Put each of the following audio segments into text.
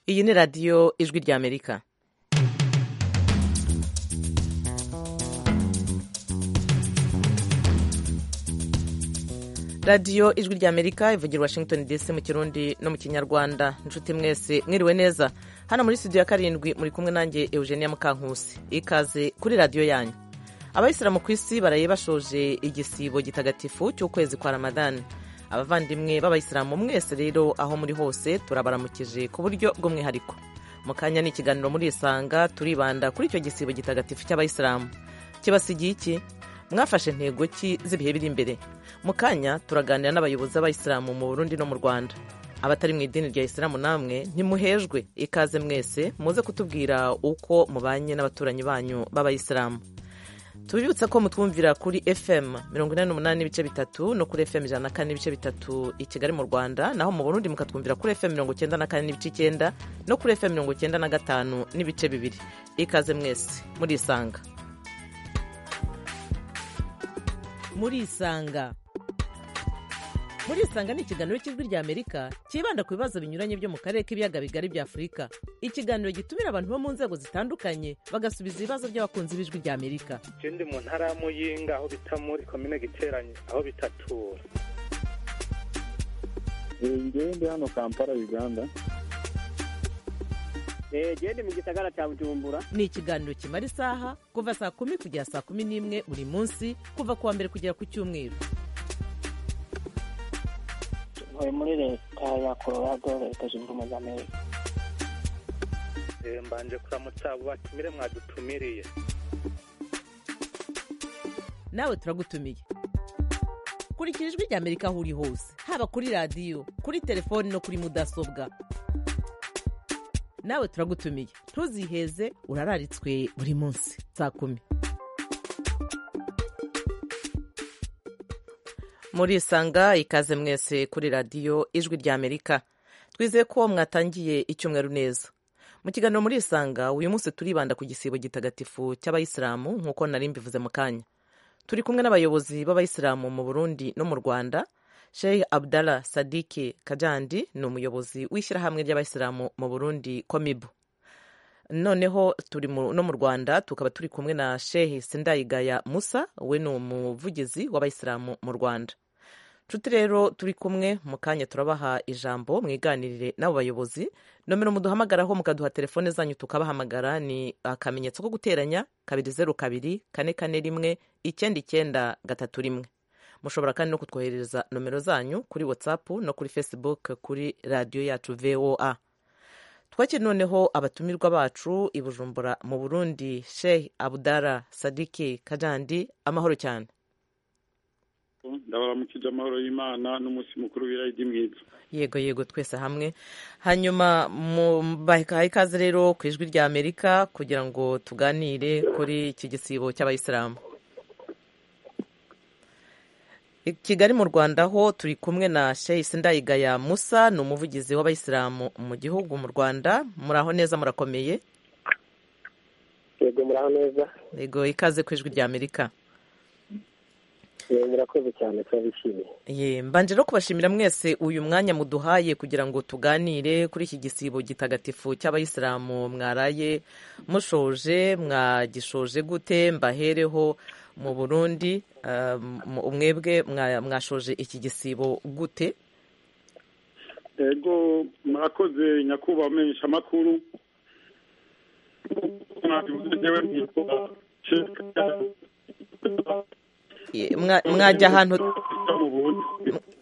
iyi ni radiyo ijwi ry'amerika radiyo ijwi ry'amerika ivugira washington dc mu kirundi no mu kinyarwanda inshuti mwese mwiriwe neza hano muri studio ya karindwi muri kumwe nanjye eugenia mukankusi ikaze kuri radiyo yanyu abayisilamu ku isi baraye bashoje igisibo gitagatifu cy'ukwezi kwa ramadani abavandimwe b'abayisilamu mwese rero aho muri hose turabaramukije ku buryo bw'umwihariko mu kanya ni ikiganiro muri isanga turibanda kuri icyo gisibo gitagatifu cy'abayisilamu kibasigiye iki mwafashe intego ki z'ibihe biri imbere mu kanya turaganira n'abayobozi b'abayisilamu mu burundi no mu rwanda abatari mu idini rya isilamu namwe ntimuhejwe ikaze mwese muze kutubwira uko mubanye n'abaturanyi banyu b'abayisilamu tubibutsa ko mutwumvira kuri fm mirongo inani n'umunani n'ibice bitatu no kuri fm ijana na kane n'ibice bitatu i kigali mu rwanda naho mu burundi mukatwumvira kuri fm mirongo icyenda na kane n'ibice icyenda no kuri fm mirongo icyenda na gatanu n'ibice bibiri ikaze mwese murisanga murisanga murisanga ni ikiganiro cy'ijwi rya amerika cyibanda ku bibazo binyuranye byo mu karere k'ibiyaga bigari bya afurika ikiganiro gitumira abantu bo mu nzego zitandukanye bagasubiza ibibazo by'abakunzi b'ijwi rya amerika ikindi mu ntara ya muyinga aho bita muri komine giteranye aho bitatura ngende hano kampala uganda gende mu gisagara cya bujumbura ni ikiganiro kimara isaha kuva saa kumi kugera saa kumi n'imwe buri munsi kuva ku wa mbere kugera ku cyumweru ntuye muri leta ya colorado leta zunze ubumwe za amerika mbanje kuramutsa abo batumire mwadutumiriye nawe turagutumiye kurikira ijwi rya amerika aho uri hose haba kuri radiyo kuri telefoni no kuri mudasobwa nawe turagutumiye ntuziheze urararitswe buri munsi saa kumi murisanga ikaze mwese kuri radiyo ijwi rya amerika twizeye ko mwatangiye icyumweru neza mu kiganiro murisanga uyu munsi turibanda ku gisibo gitagatifu cy'abayisilamu nk'uko nari mbivuze mu kanya turi kumwe n'abayobozi b'abayisilamu mu burundi no mu rwanda sheikh abdallah sadiki kajandi ni umuyobozi w'ishyirahamwe ry'abayisilamu mu burundi komibu noneho turi no mu rwanda tukaba turi kumwe na sheikh sindayigaya musa we ni umuvugizi w'abayisilamu mu rwanda nshuti rero turi kumwe mu kanya turabaha ijambo mwiganirire n'abo bayobozi nomero muduhamagaraho mukaduha telefone zanyu tukabahamagara ni akamenyetso ko guteranya kabiri zeru kabiri kane kane rimwe icyenda icyenda gatatu rimwe mushobora kandi no kutwoherereza nomero zanyu kuri whatsapp no kuri facebook kuri radiyo yacu voa twakiri noneho abatumirwa bacu i bujumbura mu burundi sheikh abudara sadiki kajandi amahoro cyane ndabaramukije amahoro y'imana n'umunsi mukuru w'irayidi mwiza yego yego twese hamwe hanyuma bahaye ikaze rero ku ijwi rya amerika kugira ngo tuganire kuri iki gisibo cy'abayisilamu kigali mu rwanda ho turi kumwe na sheikh sindayigaya musa ni umuvugizi w'abayisilamu mu gihugu mu rwanda muraho neza murakomeye yego muraho neza yego ikaze ku ijwi rya amerika murakoze cyane turabishimiye ye mbanje no kubashimira mwese uyu mwanya muduhaye kugira ngo tuganire kuri iki gisibo gitagatifu cy'abayisilamu mwaraye mushoje mwagishoje gute mbahereho mu burundi umwebwe mwashoje iki gisibo gute yego murakoze nyakubahwa amenyeshamakuru mwajya ahantu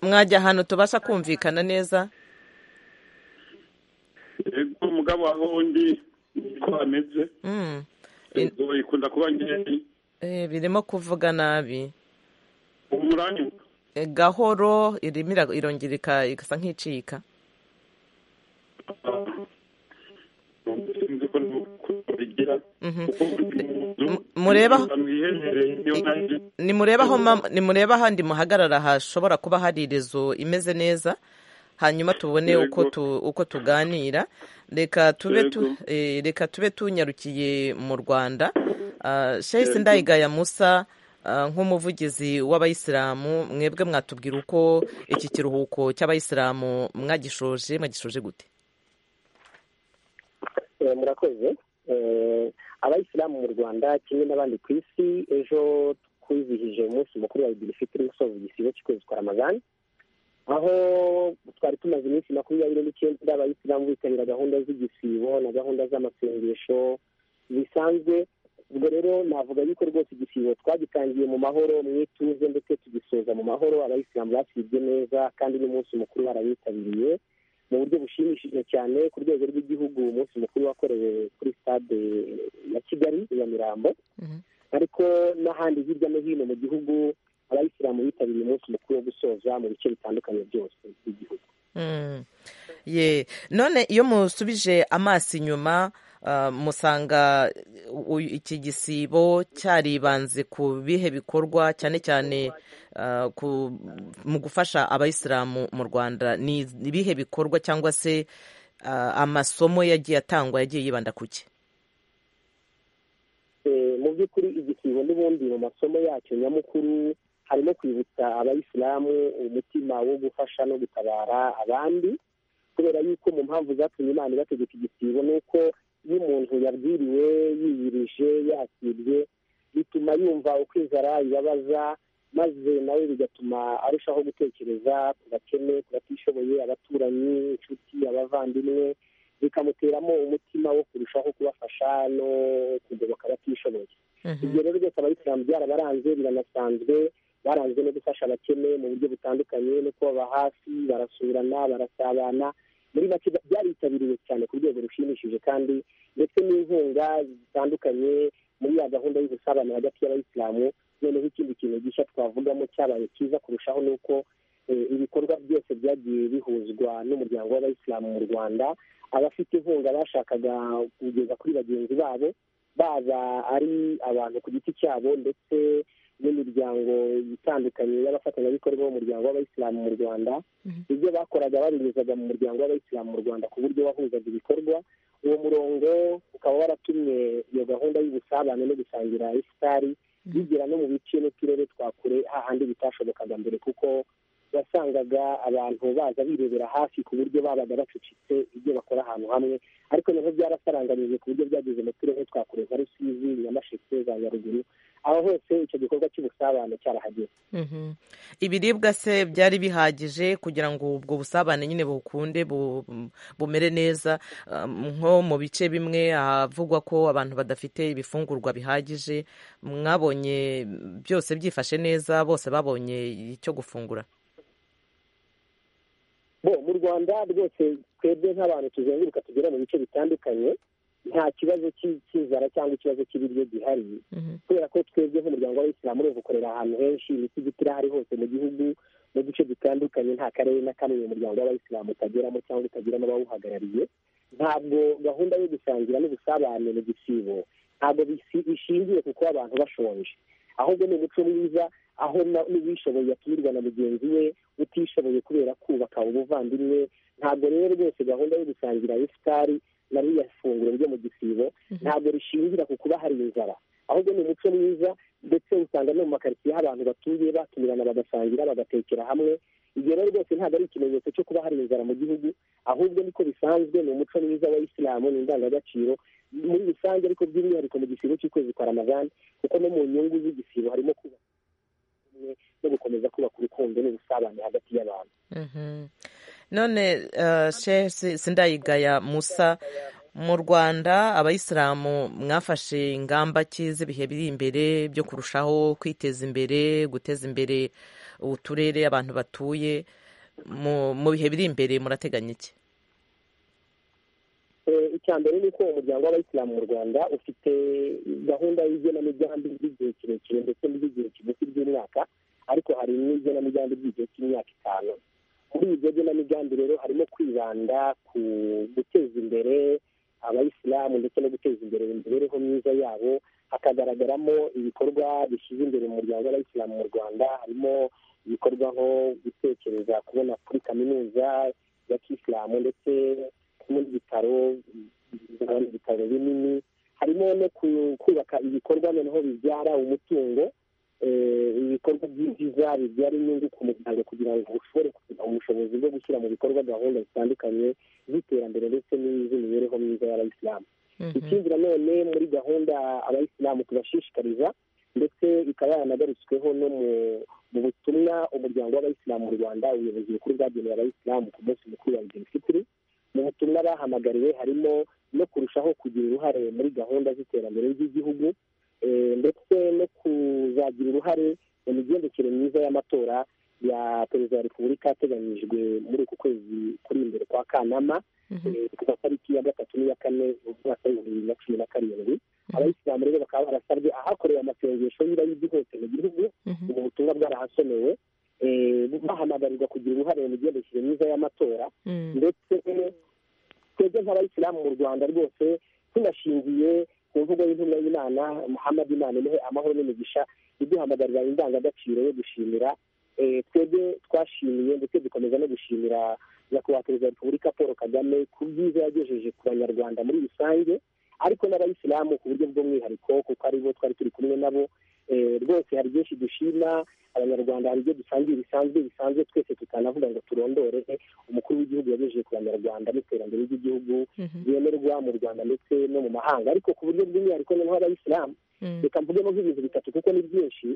mwajya ahantu tubasha kumvikana neza yego mugabo aho undi niko ameze ikunda kuba nkeya birimo kuvuga nabi umuranyuka gahoro irimo irongera igasa nk'icika nimureba ahandi muhagarara hashobora kuba hari irizo imeze neza hanyuma tubone uko tuganira reka tube tunyarukiye mu rwanda sheyisi ndayigaya musa nk'umuvugizi w'abayisilamu mwebwe mwatubwira uko iki kiruhuko cy'abayisilamu mwagishoje mwagishoje gute Eh, murakoze Eh, abayisilamu mu rwanda kimwe n'abandi ku isi ejo twizihije umunsi mukuru wa idiri fitiri usoza igisibo cy'ukwezi kwa ramazani aho twari tumaze iminsi makumyabiri n'icyenda abayisilamu bitabira gahunda z'igisibo na gahunda z'amasengesho bisanzwe ubwo rero navuga yuko rwose igisibo twagitangiye mu mahoro mu ituze ndetse tugisoza mu mahoro abayisilamu basibye neza kandi n'umunsi mukuru barawitabiriye mu buryo bushimishije cyane ku rwego rw'igihugu umunsi mukuru wakorewe kuri stade ya kigali i nyamirambo ariko n'ahandi hirya no hino mu gihugu abayisilamu bitabiriye umunsi mukuru wo gusoza mu bice bitandukanye byose by'igihugu Mm. ye none iyo musubije amaso inyuma ah, musanga u- iki gisibo cyaribanze ku bihe bikorwa cyane cyane ah, ku- mu gufasha abayisilamu mu rwanda ni ibihe bikorwa cyangwa se ah, amasomo yagiye atangwa yagiye yibanda ku ki Eh, mu by'ukuri igisibo n'ubundi mu masomo yacyo nyamukuru harimo kwibutsa abayisilamu umutima wo gufasha no gutabara abandi kubera yuko mu mpamvu zatumye imana ibategeka igisibo ni uko iyo umuntu yabwiriwe yiyirije yakirye bituma yumva uko inzara ibabaza maze nawe bigatuma arushaho gutekereza ku bakene ku batishoboye abaturanyi inshuti abavandimwe bikamuteramo umutima wo kurushaho kubafasha no kugoboka abatishoboye ibyo rero byose abayisilamu byarabaranze biranasanzwe baranzwe no gufasha abakene mu buryo butandukanye no kubaba hafi barasurana barasabana muri make bya- byaritabiriwe cyane ku rwego rushimishije kandi ndetse n'inkunga zitandukanye muri ya gahunda y'ubusabane hagati y'abayisilamu noneho ikindi kintu gishya twavugamo cyabaye cyiza kurushaho ni uko eh, ibikorwa byose byagiye bihuzwa n'umuryango w'abayisilamu mu rwanda abafite inkunga bashakaga kugeza kuri bagenzi babo baba ari abantu ku giti cyabo ndetse n'imiryango itandukanye y'abafatanyabikorwa b'umuryango w'abayisilamu mu rwanda ibyo bakoraga babinyuzaga mu muryango w'abayisilamu mu rwanda ku buryo wahuzaga ibikorwa uwo murongo ukaba waratumye iyo gahunda y'ubusabane no gusangira isitari bigera no mu bice n'uturere twa kure hahandi bitashobokaga mbere kuko wasangaga abantu baza birebera hafi ku buryo babaga bacucitse ibyo bakora ahantu hamwe ariko noneho byarasaranganyije ku buryo byageze mu turere twa kure nka rusizi nyamasheke za nyaruguru aho hose icyo gikorwa cy'ubusabane cyarahageze Mhm. ibiribwa se byari bihagije kugira ngo ubwo busabane nyine bukunde bu- bumere neza Um, nko mu bice bimwe havugwa ko abantu badafite ibifungurwa bihagije mwabonye byose byifashe neza bose babonye icyo gufungura bo mu rwanda rwose twebwe nk'abantu tuzenguruka tugera mu bice bitandukanye nta kibazo cy'i- cy'inzara cyangwa ikibazo cy'ibiryo gihari Mhm. kubera ko twebwe nk'umuryango w'abayisilamu urumva ukorera ahantu henshi imisigiti irahari hose mu gihugu mu duce dutandukanye nta karere na kamwe uyu muryango w'abayisilamu utageramo cyangwa utagiramo abawuhagarariye ntabwo gahunda yo gusangira n'ubusabane mu gisibo ntabwo bisi- ishingiye ku kuba abantu bashonje ahubwo ni umuco mwiza aho na- n'uwishoboye atumirwa na mugenzi we utishoboye kubera kubaka ubuvandimwe ntabwo rero rwose gahunda yo gusangira ifutari na ririya funguro ryo mu gisibo ntabwo rishingira ku kuba hari inzara ahubwo ni umuco mwiza ndetse usanga no mu makaritsiye aho abantu batuye batumirana bagasangira bagatekera hamwe ibyo rero rwose ntabwo ari ikimenyetso cyo kuba hari inzara mu gihugu ahubwo niko bisanzwe ni umuco mwiza wa isilamu ni indangagaciro muri rusange ariko by'umwihariko mu gisibo cy'ukwezi kwa ramazani kuko no mu nyungu z'igisibo harimo kubaka ubumwe no gukomeza kubaka urukundo n'ubusabane hagati y'abantu Mhm. none uh, Sheikh Si- sindayigaya musa mu rwanda abayisilamu mwafashe ingamba ki z'ibihe biri imbere byo kurushaho kwiteza imbere guteza imbere uturere abantu batuye mu mu bihe biri imbere murateganya iki Eh, icya mbere ni uko umuryango w'abayisilamu mu rwanda ufite gahunda y'igenamigambi ry'igihe kirekire ndetse n'iry'igihe kigufi by'umwaka ariko hari n'igenamigambi ry'igihe cy'imyaka itanu muri iryo genamigambi rero harimo kwibanda ku guteza imbere abayisilamu ndetse no guteza imbere imibereho myiza yabo hakagaragaramo ibikorwa bishyize imbere mu muryango w'abayisilamu mu rwanda harimo ibikorwa nko gutekereza kubona kuri kaminuza ya kisilamu ndetse n'ibitaro bitaro bigabanya ibitaro binini harimo no ku- kubaka ibikorwa noneho bibyara umutungo ibikorwa by'ibyiza bibyara inyungu ku muryango kugira ngo ushobore kugira ubushobozi bwo gushyira mu bikorwa gahunda zitandukanye z'iterambere ndetse n'iz'imibereho myiza y'abayisilamu ikindi nanone muri gahunda abayisilamu tubashishikariza ndetse ikaba yanagarutsweho no mu butumwa umuryango w'abayisilamu mu rwanda ubuyobozi bukuru bwagenewe abayisilamu ku munsi mukuru wa fitiri mu butumwa bahamagariwe harimo no kurushaho kugira uruhare muri gahunda z'iterambere ry'igihugu ndetse no kuzagira uruhare mu migendekere myiza y'amatora ya perezida wa repubulika ateganyijwe muri uku kwezi kuri imbere kwa kanama ku matariki ya gatatu n'iya kane mu mwaka w'ibihumbi bibiri na cumi na karindwi abayisilamu rero bakaba barasabye ahakorewe amasengesho y'irayidi hose mu gihugu ubu butumwa bwarahasomewe bahamagarirwa kugira uruhare mu migendekere myiza y'amatora ndetse twebwe nk'abayisilamu mu rwanda rwose tunashingiye ku mvugo y'intumwa y'imana muhammad imana imuhe amahoro n'imigisha iduhamagarira indangagaciro yo gushimira twebwe twashimiye ndetse dukomeza no gushimira nyakubahwa perezida wa repubulika paul kagame ku byiza yagejeje ku banyarwanda muri rusange ariko n'abayisilamu ku buryo bw'umwihariko kuko aribo twari turi kumwe nabo rwose hari byinshi dushima abanyarwanda hari ibyo dusangiye bisanzwe bisanzwe twese tutanavuga ngo turondore umukuru w'igihugu yagejeje ku banyarwanda n'iterambere ry'igihugu ryemerwa mu rwanda ndetse no mu mahanga ariko ku buryo bw'umwihariko noneho abayisilamu reka mvugemo nk'ibintu bitatu kuko ni byinshi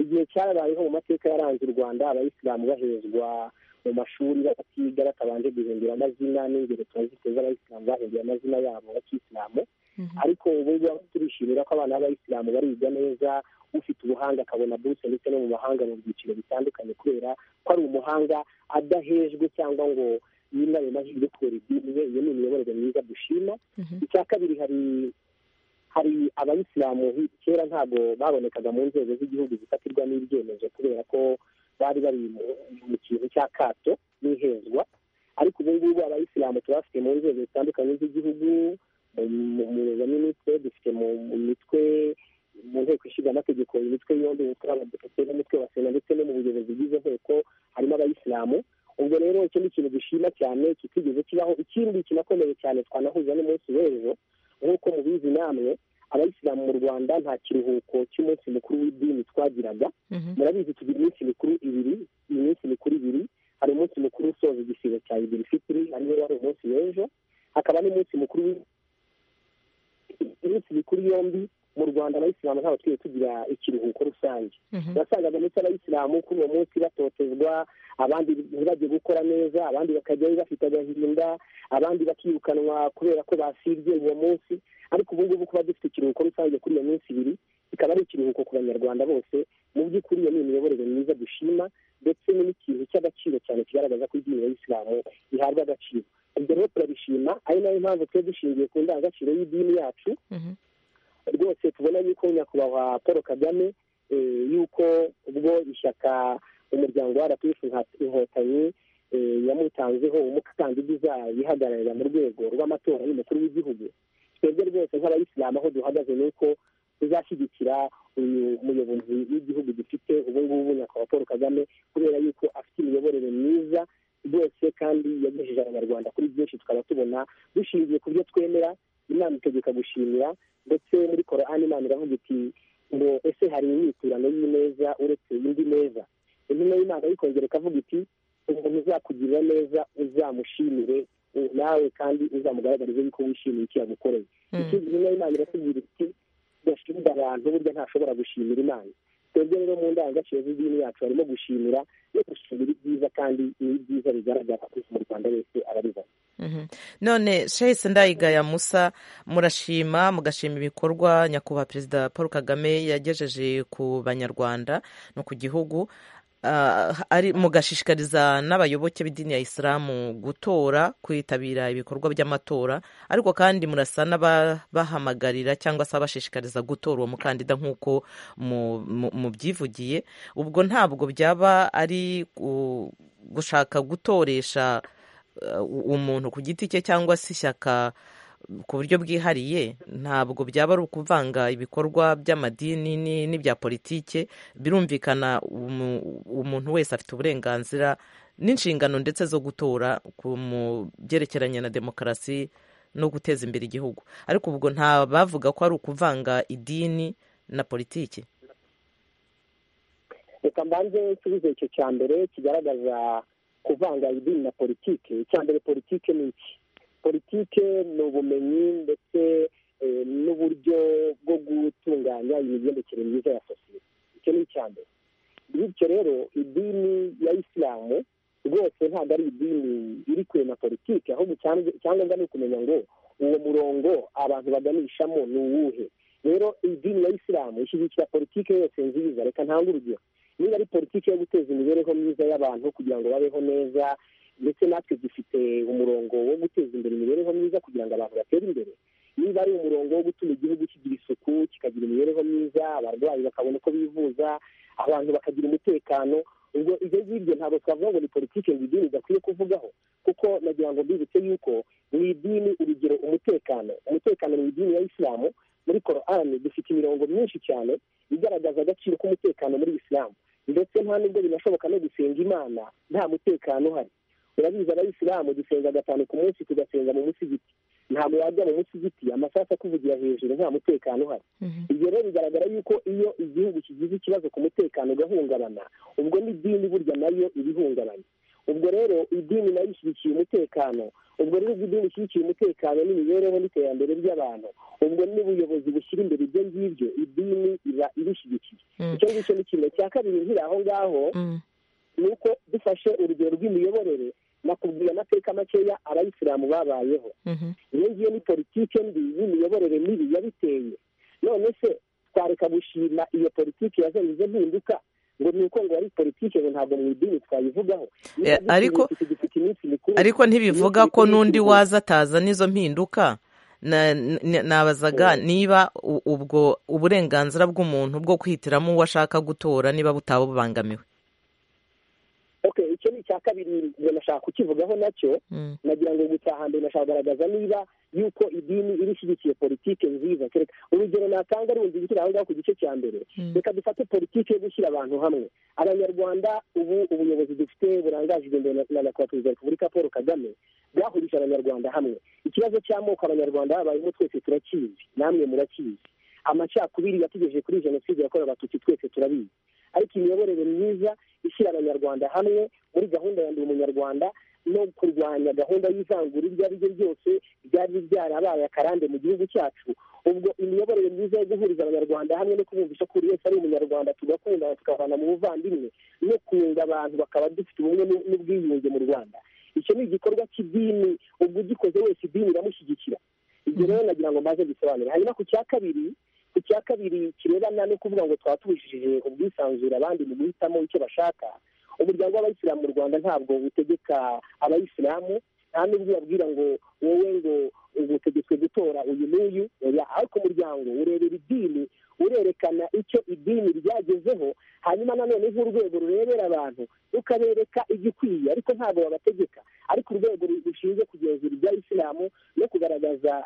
igihe cyarabayeho mu mateka yaranze u rwanda abayisilamu bahezwa mu mashuri batiga batabanje guhindura amazina n'ingero turazite z'abayisilamu bahinduye amazina yabo ya kisilamu ariko ubu ngubu turishimira ko abana b'abayisilamu bariga neza ufite ubuhanga akabona buruse ndetse no mu mahanga mu byiciro bitandukanye kubera ko ari umuhanga adahejwe cyangwa ngo yinabe amahirwe kubera idini ye iyo ni imiyoborere myiza dushima icya kabiri hari hari abayisilamu kera ntabwo babonekaga mu nzego z'igihugu zifatirwamo ibyemezo kubera ko bari bari mu kintu cy'akato n'ihezwa ariko ubu ngubu abayisilamu tubafite mu nzego zitandukanye z'igihugu mu baminisitiri dufite mu mitwe mu nteko ishinga amategeko imitwe yombi umutwe w'abadepite n'umutwe wa sena ndetse no mu buyobozi bw'izo nteko harimo abayisilamu ubwo rero icyo ni ikintu dushima cyane kitigeze kibaho ikindi kinakomeye cyane twanahuza n'umunsi w'ejo nk'uko mubizi namwe abayisilamu mu rwanda nta kiruhuko cy'umunsi mukuru w'idini twagiraga murabizi tugira iminsi mikuru ibiri iminsi mikuru ibiri hari umunsi mukuru usoza igisibo cya ibiri fitiri ariwo wari umunsi w'ejo hakaba n'umunsi mukuru iminsi mikuru yombi mu rwanda abayisilamu ntabwo tujye tugira ikiruhuko rusange wasangaga ndetse abayisilamu kuri uwo munsi batotezwa abandi ntibajye gukora neza abandi bakajyayo bafite agahinda abandi bakirukanwa kubera ko basibye uwo munsi ariko ubu ngubu kuba dufite ikiruhuko rusange kuri iyo minsi ibiri ikaba ari ikiruhuko ku banyarwanda bose mu by'ukuri iyo ni imiyoborere myiza dushima ndetse n'ikintu cy'agaciro cyane kigaragaza ko idini y'isilamu ihabwa agaciro ibyo rero turabishima ari nayo mpamvu twe dushingiye ku ndangagaciro y'idini yacu rwose tubona yuko nyakubahwa paul kagame yuko ubwo ishyaka umuryango wa rpf inkotanyi yamutanzeho umukandida uzayihagararira mu rwego rw'amatora y'umukuru w'igihugu twebwe rwose nk'abayisilamu aho duhagaze ni uko tuzashyigikira uyu muyobozi w'igihugu dufite ubu ngubu nyakubahwa paul kagame kubera yuko afite imiyoborere myiza rwose kandi yagejeje abanyarwanda kuri byinshi tukaba tubona dushingiye ku byo twemera inama itegeka gushimira ndetse muri korani imana iravuga iti ngo ese hari imyiturano y'ineza uretse indi neza intumwa y'imana yikongera ikavuga iti umuntu uzakugirira neza uzamushimire nawe kandi uzamugaragarize yuko wishimiye icyo yagukoreye ikindi intumwa y'imana iratubwira iti gashimira abantu burya ntashobora gushimira imana twebwe rero mu ndangagaciro z'idini yacu harimo gushimira no gushimira ibyiza kandi n'ibyiza bigaragara ko mu rwanda wese arabibona none shahise ndayigaya musa murashima mugashima ibikorwa nyakubahwa perezida paul kagame yagejeje ku banyarwanda no ku gihugu mugashishikariza n'abayoboke b'idini ya isilamu gutora kwitabira ibikorwa by'amatora ariko kandi murasa n'ababahamagarira cyangwa se abashishikariza gutora uwo mukandida nk'uko mubyivugiye ubwo ntabwo byaba ari gushaka gutoresha umuntu ku giti cye cyangwa se ishyaka ku buryo bwihariye ntabwo byaba ari ukuvanga ibikorwa by'amadini n'ibya politike birumvikana umuntu wese afite uburenganzira n'inshingano ndetse zo gutora ku byerekeranye na demokarasi no guteza imbere igihugu ariko ubwo nta bavuga ko ari ukuvanga idini na politiki reka mbanze nsubize icyo cya mbere kigaragaza kuvanga idini na politiki icya mbere politiki ni iki politiki ni ubumenyi ndetse n'uburyo bwo gutunganya imigendekere myiza ya sosiyete icyo ni icya mbere bityo rero idini ya isilamu rwose ntabwo ari idini iri kure na politiki ahubwo icyangombwa ni ukumenya ngo uwo murongo abantu baganishamo ni uwuhe rero idini ya isilamu ishyigikira politiki yose nziza reka ntanga urugero niba ari politiki yo guteza imibereho myiza y'abantu kugira ngo babeho neza ndetse natwe dufite umurongo wo guteza imbere imibereho myiza kugira ngo abantu batere imbere niba ari umurongo wo gutuma igihugu kigira isuku kikagira imibereho myiza abarwayi bakabona uko bivuza abantu bakagira umutekano ubwo ibyo ngibyo ntabwo twavuga ngo ni politiki ngo idini idakwiye kuvugaho kuko nagira ngo mbibutse yuko mu idini urugero umutekano umutekano mu idini ya isilamu muri korani dufite imirongo myinshi cyane igaragaza agaciro k'umutekano muri isilamu ndetse nta nubwo binashoboka no gusenga imana nta mutekano uhari urabizi abayisilamu dusenga gatanu ku munsi tugasenga mu musigiti ntabwo wajya mu musigiti amasaha akuvugira hejuru nta mutekano uhari ibyo rero bigaragara yuko iyo igihugu kigize ikibazo ku mutekano ugahungabana ubwo n'idini burya nayo ibihungabanya ubwo rero idini nayo ishyigikiye umutekano ubwo rero idini ishyigikiye umutekano n'imibereho n'iterambere ry'abantu ubwo n'ubuyobozi bushyira imbere ibyo ngibyo idini iba ibishyigikiye icyo ngicyo ni kimwe cya kabiri nkiri aho ngaho ni uko dufashe urugero rw'imiyoborere nakubwira amateka makeya abayisilamu babayeho iyo ngiyo ni politiki mbi n'imiyoborere mibi yabiteye none se twareka gushima iyo politiki yazanye izo mpinduka ngo ni uko ngo ari politiki ngo ntabwo mu idini twayivugaho ariko ariko ntibivuga ko n'undi waza ataza n'izo mpinduka nabazaga niba ubwo uburenganzira bw'umuntu bwo kwihitiramo uwo ashaka gutora niba butaba bubangamiwe icyo ni icya kabiri nashaka kukivugaho nacyo nagira ngo gusa hambere nashaka kugaragaza niba yuko idini iri ishyigikiye politiki nziza urugero natanga rundi gushyira aho ngaho ku gice cya mbere reka dufate politiki yo gushyira abantu hamwe abanyarwanda ubu ubuyobozi dufite burangajwe imbere na nyakubahwa wa repubulika paul kagame bwahurije abanyarwanda hamwe ikibazo cy'amoko abanyarwanda babayemo twese turakizi namwe murakizi amacakubiri yategereje kuri jenoside yakorewe abatutsi twese turabizi ariko imiyoborere myiza ishyira abanyarwanda hamwe muri gahunda ya ndi umunyarwanda no kurwanya gahunda y'ivangura iryo ari ryo ryose ryari ryarabaye akarande mu gihugu cyacu ubwo imiyoborere myiza yo guhuriza abanyarwanda hamwe no kubumvisha ko buri wese ari umunyarwanda tugakundana tukavana mu buvandimwe no kunga abantu bakaba dufite ubumwe n'ubwiyunge mu rwanda icyo ni igikorwa cy'idini ubwo ugikoze wese idini iramushyigikira ibyo rero nagira ngo maze gisobanure hanyuma ku cya kabiri ku cya kabiri kirebana no kuvuga ngo twaba tubujije ubwisanzure abandi mu guhitamo icyo bashaka umuryango w'abayisilamu mu rwanda ntabwo utegeka abayisilamu nta n'ubwo ubabwira ngo wowe ngo ubutegetswe gutora uyu n'uyu ariko umuryango urebera idini urerekana icyo idini ryagezeho hanyuma nanone nk'urwego rurebera abantu rukabereka igikwiye ariko ntabwo babategeka ariko urwego rushinzwe kugenzura ibya isilamu no kugaragaza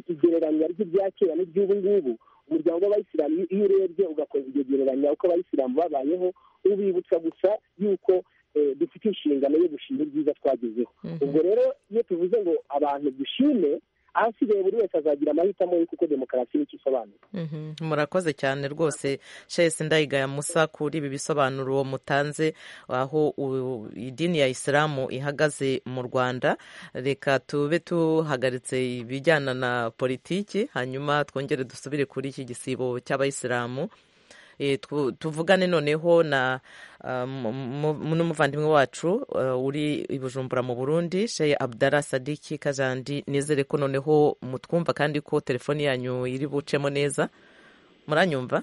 igereranya ry'ibya kera n'iby'ubu ngubu umuryango w'abayisilamu iyo urebye ugakoza iryo gereranya uko abayisilamu babayeho ubibutsa gusa yuko dufite inshingano yo gushima ibyiza twagezeho ubwo rero iyo tuvuze ngo abantu dushime ahasigaye buri wese azagira amahitamo ye kuko demokarasi nicyo isobanura murakoze cyane rwose shesi ndayigaya musa kuri ibi bisobanuro uwo mutanze aho idini ya isilamu ihagaze mu rwanda reka tube tuhagaritse ibijyana na politiki hanyuma twongere dusubire kuri iki gisibo cy'abayisilamu tuvugane noneho na n'umuvandimwe wacu uri i bujumbura mu burundi sheye abdara sadiki kajandi nizere ko noneho mutwumva kandi ko telefoni yanyu iri bucemo neza muranyumva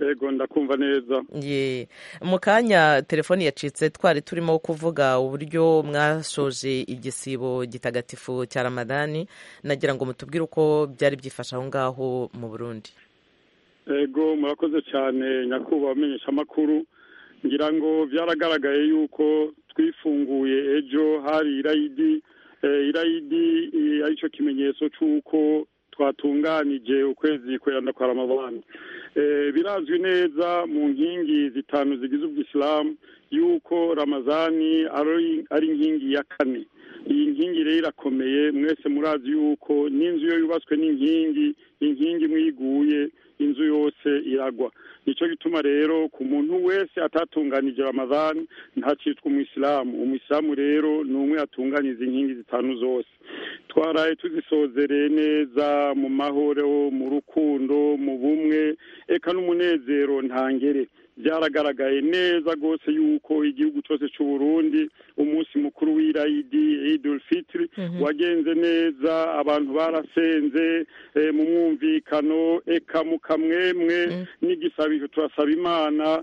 yego ndakumva neza ye mu kanya telefoni yacitse twari turimo kuvuga uburyo mwashoje igisibo gitagatifu cya ramadani nagira ngo mutubwire uko byari byifashe aho ngaho mu burundi ego murakoze cyane nyakubahwa amenyesha amakuru ngira ngo byaragaragaye yuko twifunguye ejo hari irayidi irayidi aricyo kimenyetso cy'uko twatunganije ukwezi kweranda kwa ramabandi birazwi neza mu nkingi zitanu zigize ubwisilamu yuko ramazani ari inkingi ya kane iyi nkingi rero irakomeye mwese murazi yuko n'inzu yo yubatswe n'inkingi inkingi imwe iguye inzu yose iragwa nicyo gituma rero ku muntu wese atatunganije ramadani ntacitwa umwisilamu umwisilamu rero ni umwe yatunganyiza inkingi zitanu zose twaraye tuzisozereye neza mu mahoro mu rukundo mu bumwe eka n'umunezero ntangere byaragaragaye neza rwose yuko igihugu cyose cy'u Burundi umunsi mukuru w'irayidi idul fitiri wagenze neza abantu barasenze mu mwumvikano eka mukamwemwe n'igisabizo turasaba imana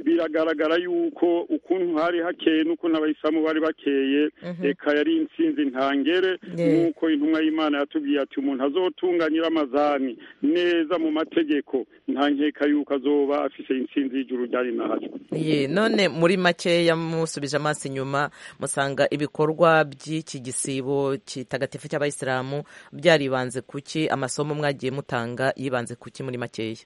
biragaragara yuko ukuntu hari hakeye n'ukuntu abayisilamu bari bakeye reka yari insinzi ntangere nk'uko intumwa y'imana yatubwiye ati umuntu azotunganyira amazani neza mu mategeko nta nkeka yuko azoba afite insinzi y'ijuru ryari ntacyo Ye, none muri makeya musubije amaso inyuma musanga ibikorwa by'iki gisibo kitagatifu cy'abayisilamu byaribanze kuki amasomo mwagiye mutanga yibanze kuki muri makeya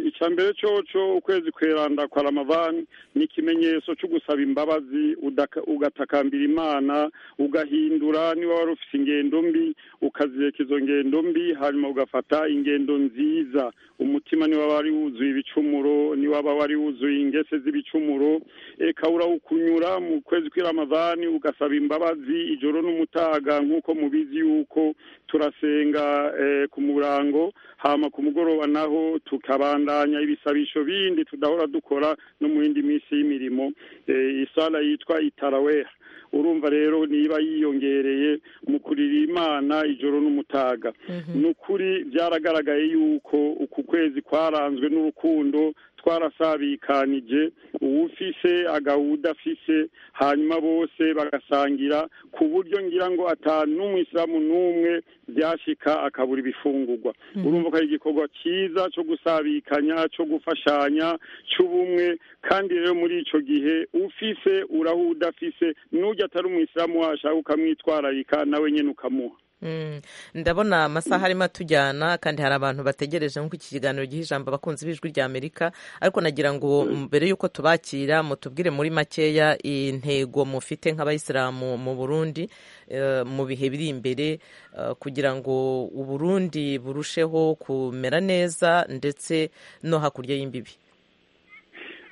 icya mbere cyoco ukwezi kweranda kwa ramavani ni ikimenyetso cyo gusaba imbabazi udaka- ugatakambira imana ugahindura niba wari ufite ingendo mbi ukazireka izo ngendo mbi hanyuma ugafata ingendo nziza umutima niba wari wuzuye ibicumuro niba wari wuzuye ingese z'ibicumuro eka urawukunyura mu kwezi kw'iramavani ugasaba imbabazi ijoro n'umutaga nk'uko mubizi yuko turasenga eh, ku murango hama ku mugoroba naho tukabandanya ibisabisho bindi tudahora dukora no mu yindi minsi y'imirimo eh, isala yitwa itaraweha urumva rero niba yiyongereye mu kurira imana ijoro n'umutaga ni ukuri byaragaragaye yuko uku kwezi kwaranzwe n'urukundo twarasabikanije uwufise agawudafise hanyuma bose bagasangira ku buryo ngira ngo ata n'umwisilamu n'umwe byashika akabura ibifungurwa urumva ko ari igikorwa cyiza cyo gusabikanya cyo gufashanya cy'ubumwe kandi rero muri ico gihe ufise uraho udafise n'ujya atari umwisilamu washaka ukamwitwararika nawe nyene ukamuha Mm, ndabona amasaha arimo atujyana kandi hari abantu bategereje nk'uko iki kiganiro giha ijambo abakunzi b'ijwi rya amerika ariko nagira ngo mbere y'uko tubakira mutubwire muri makeya intego mufite nk'abayisilamu mu burundi eh, mu bihe biri imbere eh, kugira ngo uburundi burusheho kumera neza ndetse no hakurya y'imbibi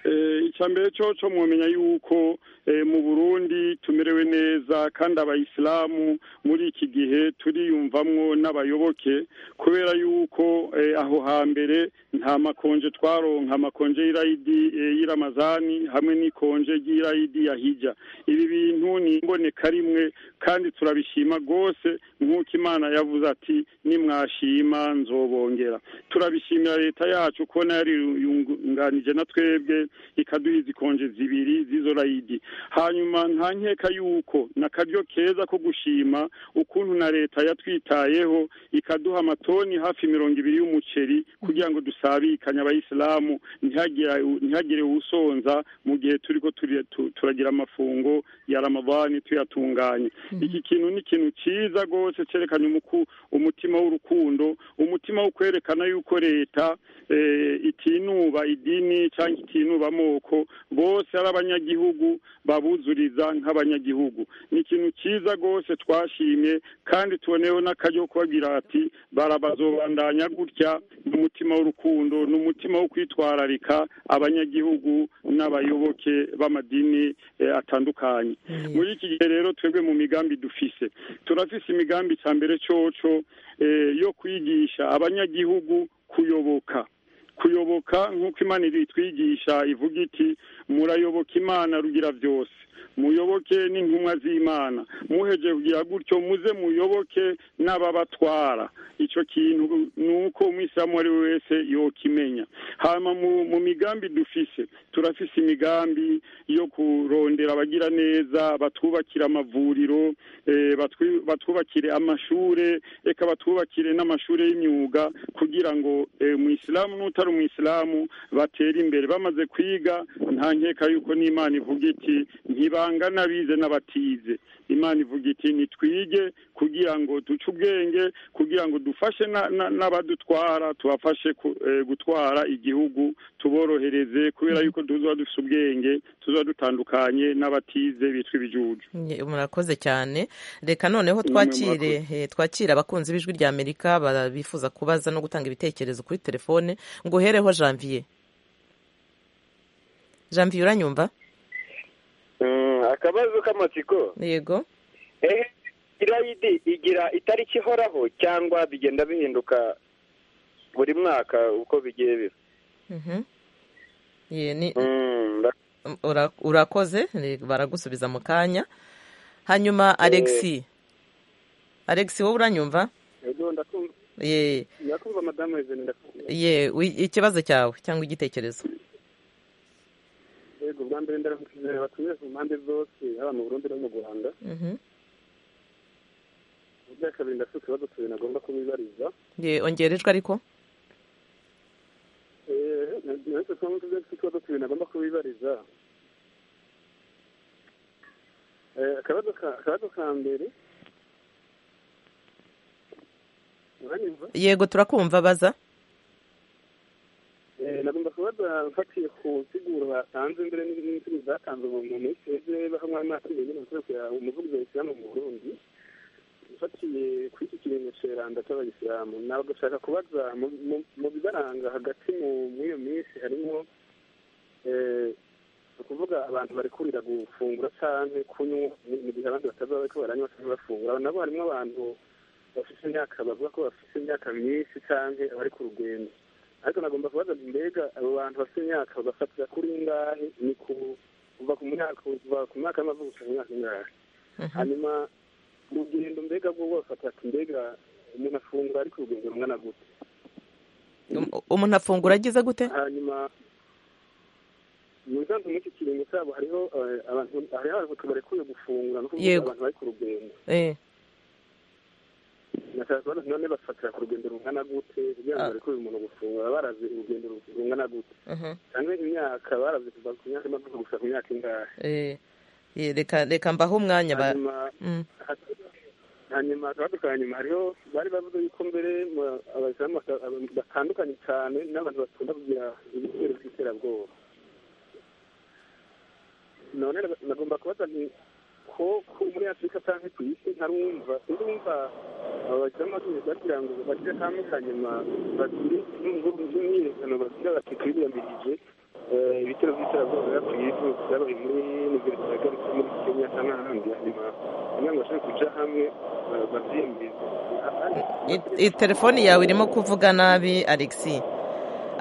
Eh, icya mbere cyo cyo mwamenya yuko eh, mu Burundi tumerewe neza kandi abayisilamu muri iki gihe turiyumvamwo n'abayoboke kubera yuko eh, aho hambere nta makonje twaronka amakonje y'irayidi eh, y'iramazani hamwe n'ikonje ry'irayidi ya hijja ibi bintu ni imboneka rimwe kandi turabishima rwose nk'uko imana yavuze ati nimwashima nzobongera turabishimira leta yacu kubona yariyunganije na twebwe ikaduha izi konje zibiri z'izo rayidi hanyuma nta nkeka yuko ni akaryo keza ko gushima ukuntu na leta yatwitayeho ikaduha amatoni hafi mirongo ibiri y'umuceri kugira ngo dusabikanye abayisilamu ntihagire- ntihagire usonza mu gihe turi ko turi- tu- turagira amafungo ya ramavani tuyatunganye iki kintu ni ikintu cyiza rwose cyerekana umuku- umutima w'urukundo umutima wo kwerekana yuko leta eh, itinuba idini cyangwa itinuba amoko bose ari abanyagihugu babuzuriza nk'abanyagihugu ni ikintu cyiza rwose twashimye kandi tuboneyeho n'akaryo kubagira ati barabazobandanya gutya n'umutima w'urukundo n'umutima wo kwitwararika abanyagihugu n'abayoboke b'amadini eh, atandukanye muri iki gihe rero twebwe mu migambi dufise turafise imigambi cya mbere coco eh, yo kwigisha abanyagihugu kuyoboka kuyoboka nk'uko imana itwigisha ivuga iti murayoboka imana rugira byose muyoboke n'intumwa z'imana muheje kugira gutyo muze muyoboke n'ababatwara icyo kintu ni uko umwisilamu uwo ari we wese yokimenya hanyuma mu, mu migambi dufise turafise imigambi yo kurondera abagira neza batwubakire amavuriro eh, batwi- batwubakire amashure eka batwubakire n'amashure y'imyuga kugira ngo eh, umwisilamu n'utari umwisilamu batere imbere bamaze kwiga nta nkeka yuko n'imana ivuga iti ntibangana abize n'abatize imana ivuga iti nitwige kugira ngo duce ubwenge kugira ngo dufashe na- na- n'abadutwara tubafashe ku- eh, gutwara igihugu tuborohereze kubera yuko tuzaba dufite ubwenge tuzaba dutandukanye n'abatize bitwa ibijuju Nye- murakoze cyane reka noneho Namwe twakire eh, twakire abakunzi b'ijwi rya amerika ba- bifuza kubaza no gutanga ibitekerezo kuri telefone ngo uhereho janvier janvier uranyumva akabazo k'amatsiko yego ehe irayidi igira itariki ihoraho cyangwa bigenda bihinduka buri mwaka uko bigiye biba Mhm. Ye, ni- Mm, nda- ura- urakoze ni- baragusubiza mu kanya hanyuma alexi alexi wowe uranyumva ye ndakumva madamu wezeni ndakumva ye wi- ikibazo cyawe cyangwa igitekerezo yego bwa mbere ndaramukije abatumiwe ku mpande zose haba mu burundi no mu rwanda Mhm. ubwa kabiri ndafite ikibazo tubiri nagomba kubibariza ye ongera ijwi ariko Eh, natwe twaba dufite ikibazo tubiri nagomba kubibariza Eh, akabazo ka- akabazo ka mbere uranyumva yego turakumva baza Eh, nagomba kubaza mfatiye ku nsiguro batanze mbere n'insiguro zatanzwe mu mu minsi ejo hamwe n'abaturage nyine bakorera umuvugizi wa isilamu mu burundi mfatiye kuri iki kirengesho randa cy'abayisilamu nagashaka kubaza mu- mu- mu bibaranga hagati mu- muri iyo minsi harimo eh, ni ukuvuga abantu bari kurira gufungura cyane kunywa mu- mu gihe abandi bataba bariko baranywa cyangwa bafungura nabo harimo abantu bafite imyaka bavuga ko bafite imyaka myinshi cyangwa abari ku rugendo ariko nagomba kubaza nti mbega abo bantu bafite imyaka bagafatira kuri ingahe ni ku- kuva ku myaka kuva ku myaka y'amavuko gushika ku myaka ingahe hanyuma urugendo mbega bwo bafata ati mbega umuntu afungura ariko urugendo rungana gute Um- umuntu afungura agize gute hanyuma mu nsanzwe muri iki kiringo cyabo hariho eh, abantu hariho abantu barekuye gufungura no kuvuga Yego. abantu bari ku rugendo Eh, nashaka kubaza nti none bafatira ku rugendo rungana gute kugira ngo Ah. barekuye umuntu gufungura barazi urugendo rungana gute mhm. cyangwa imyaka barazi kuva ku myaka y'amavuko gushika ku myaka ingahe Eh, eh, reka reka mbaho umwanya ba- hanyuma Mm, ha- hanyuma akabazo ka nyuma hariho bari bavuze yuko mbere mu- abayisilamu bata- aba- batandukanye cyane n'abantu bakunda kugira ibitero by'iterabwoba none nag- nagomba kubaza nti ko ko muri afurika cyangwa ku isi ntarumva sinzi wumva aba bayisilamu bagiye bagira ngo bagire kamwe ka nyuma bagire n'umugabo n'imyiyerekano bagira bati twiyamirije eh, ibitero by'iterabwoba byabaye byabaye muri nigeria cyangwa muri kenya cyangwa ahandi hanyuma kugira ngo bashobore kuja hamwe eh, bavyiyemeze i- i- telefoni yawe irimo kuvuga nabi alexi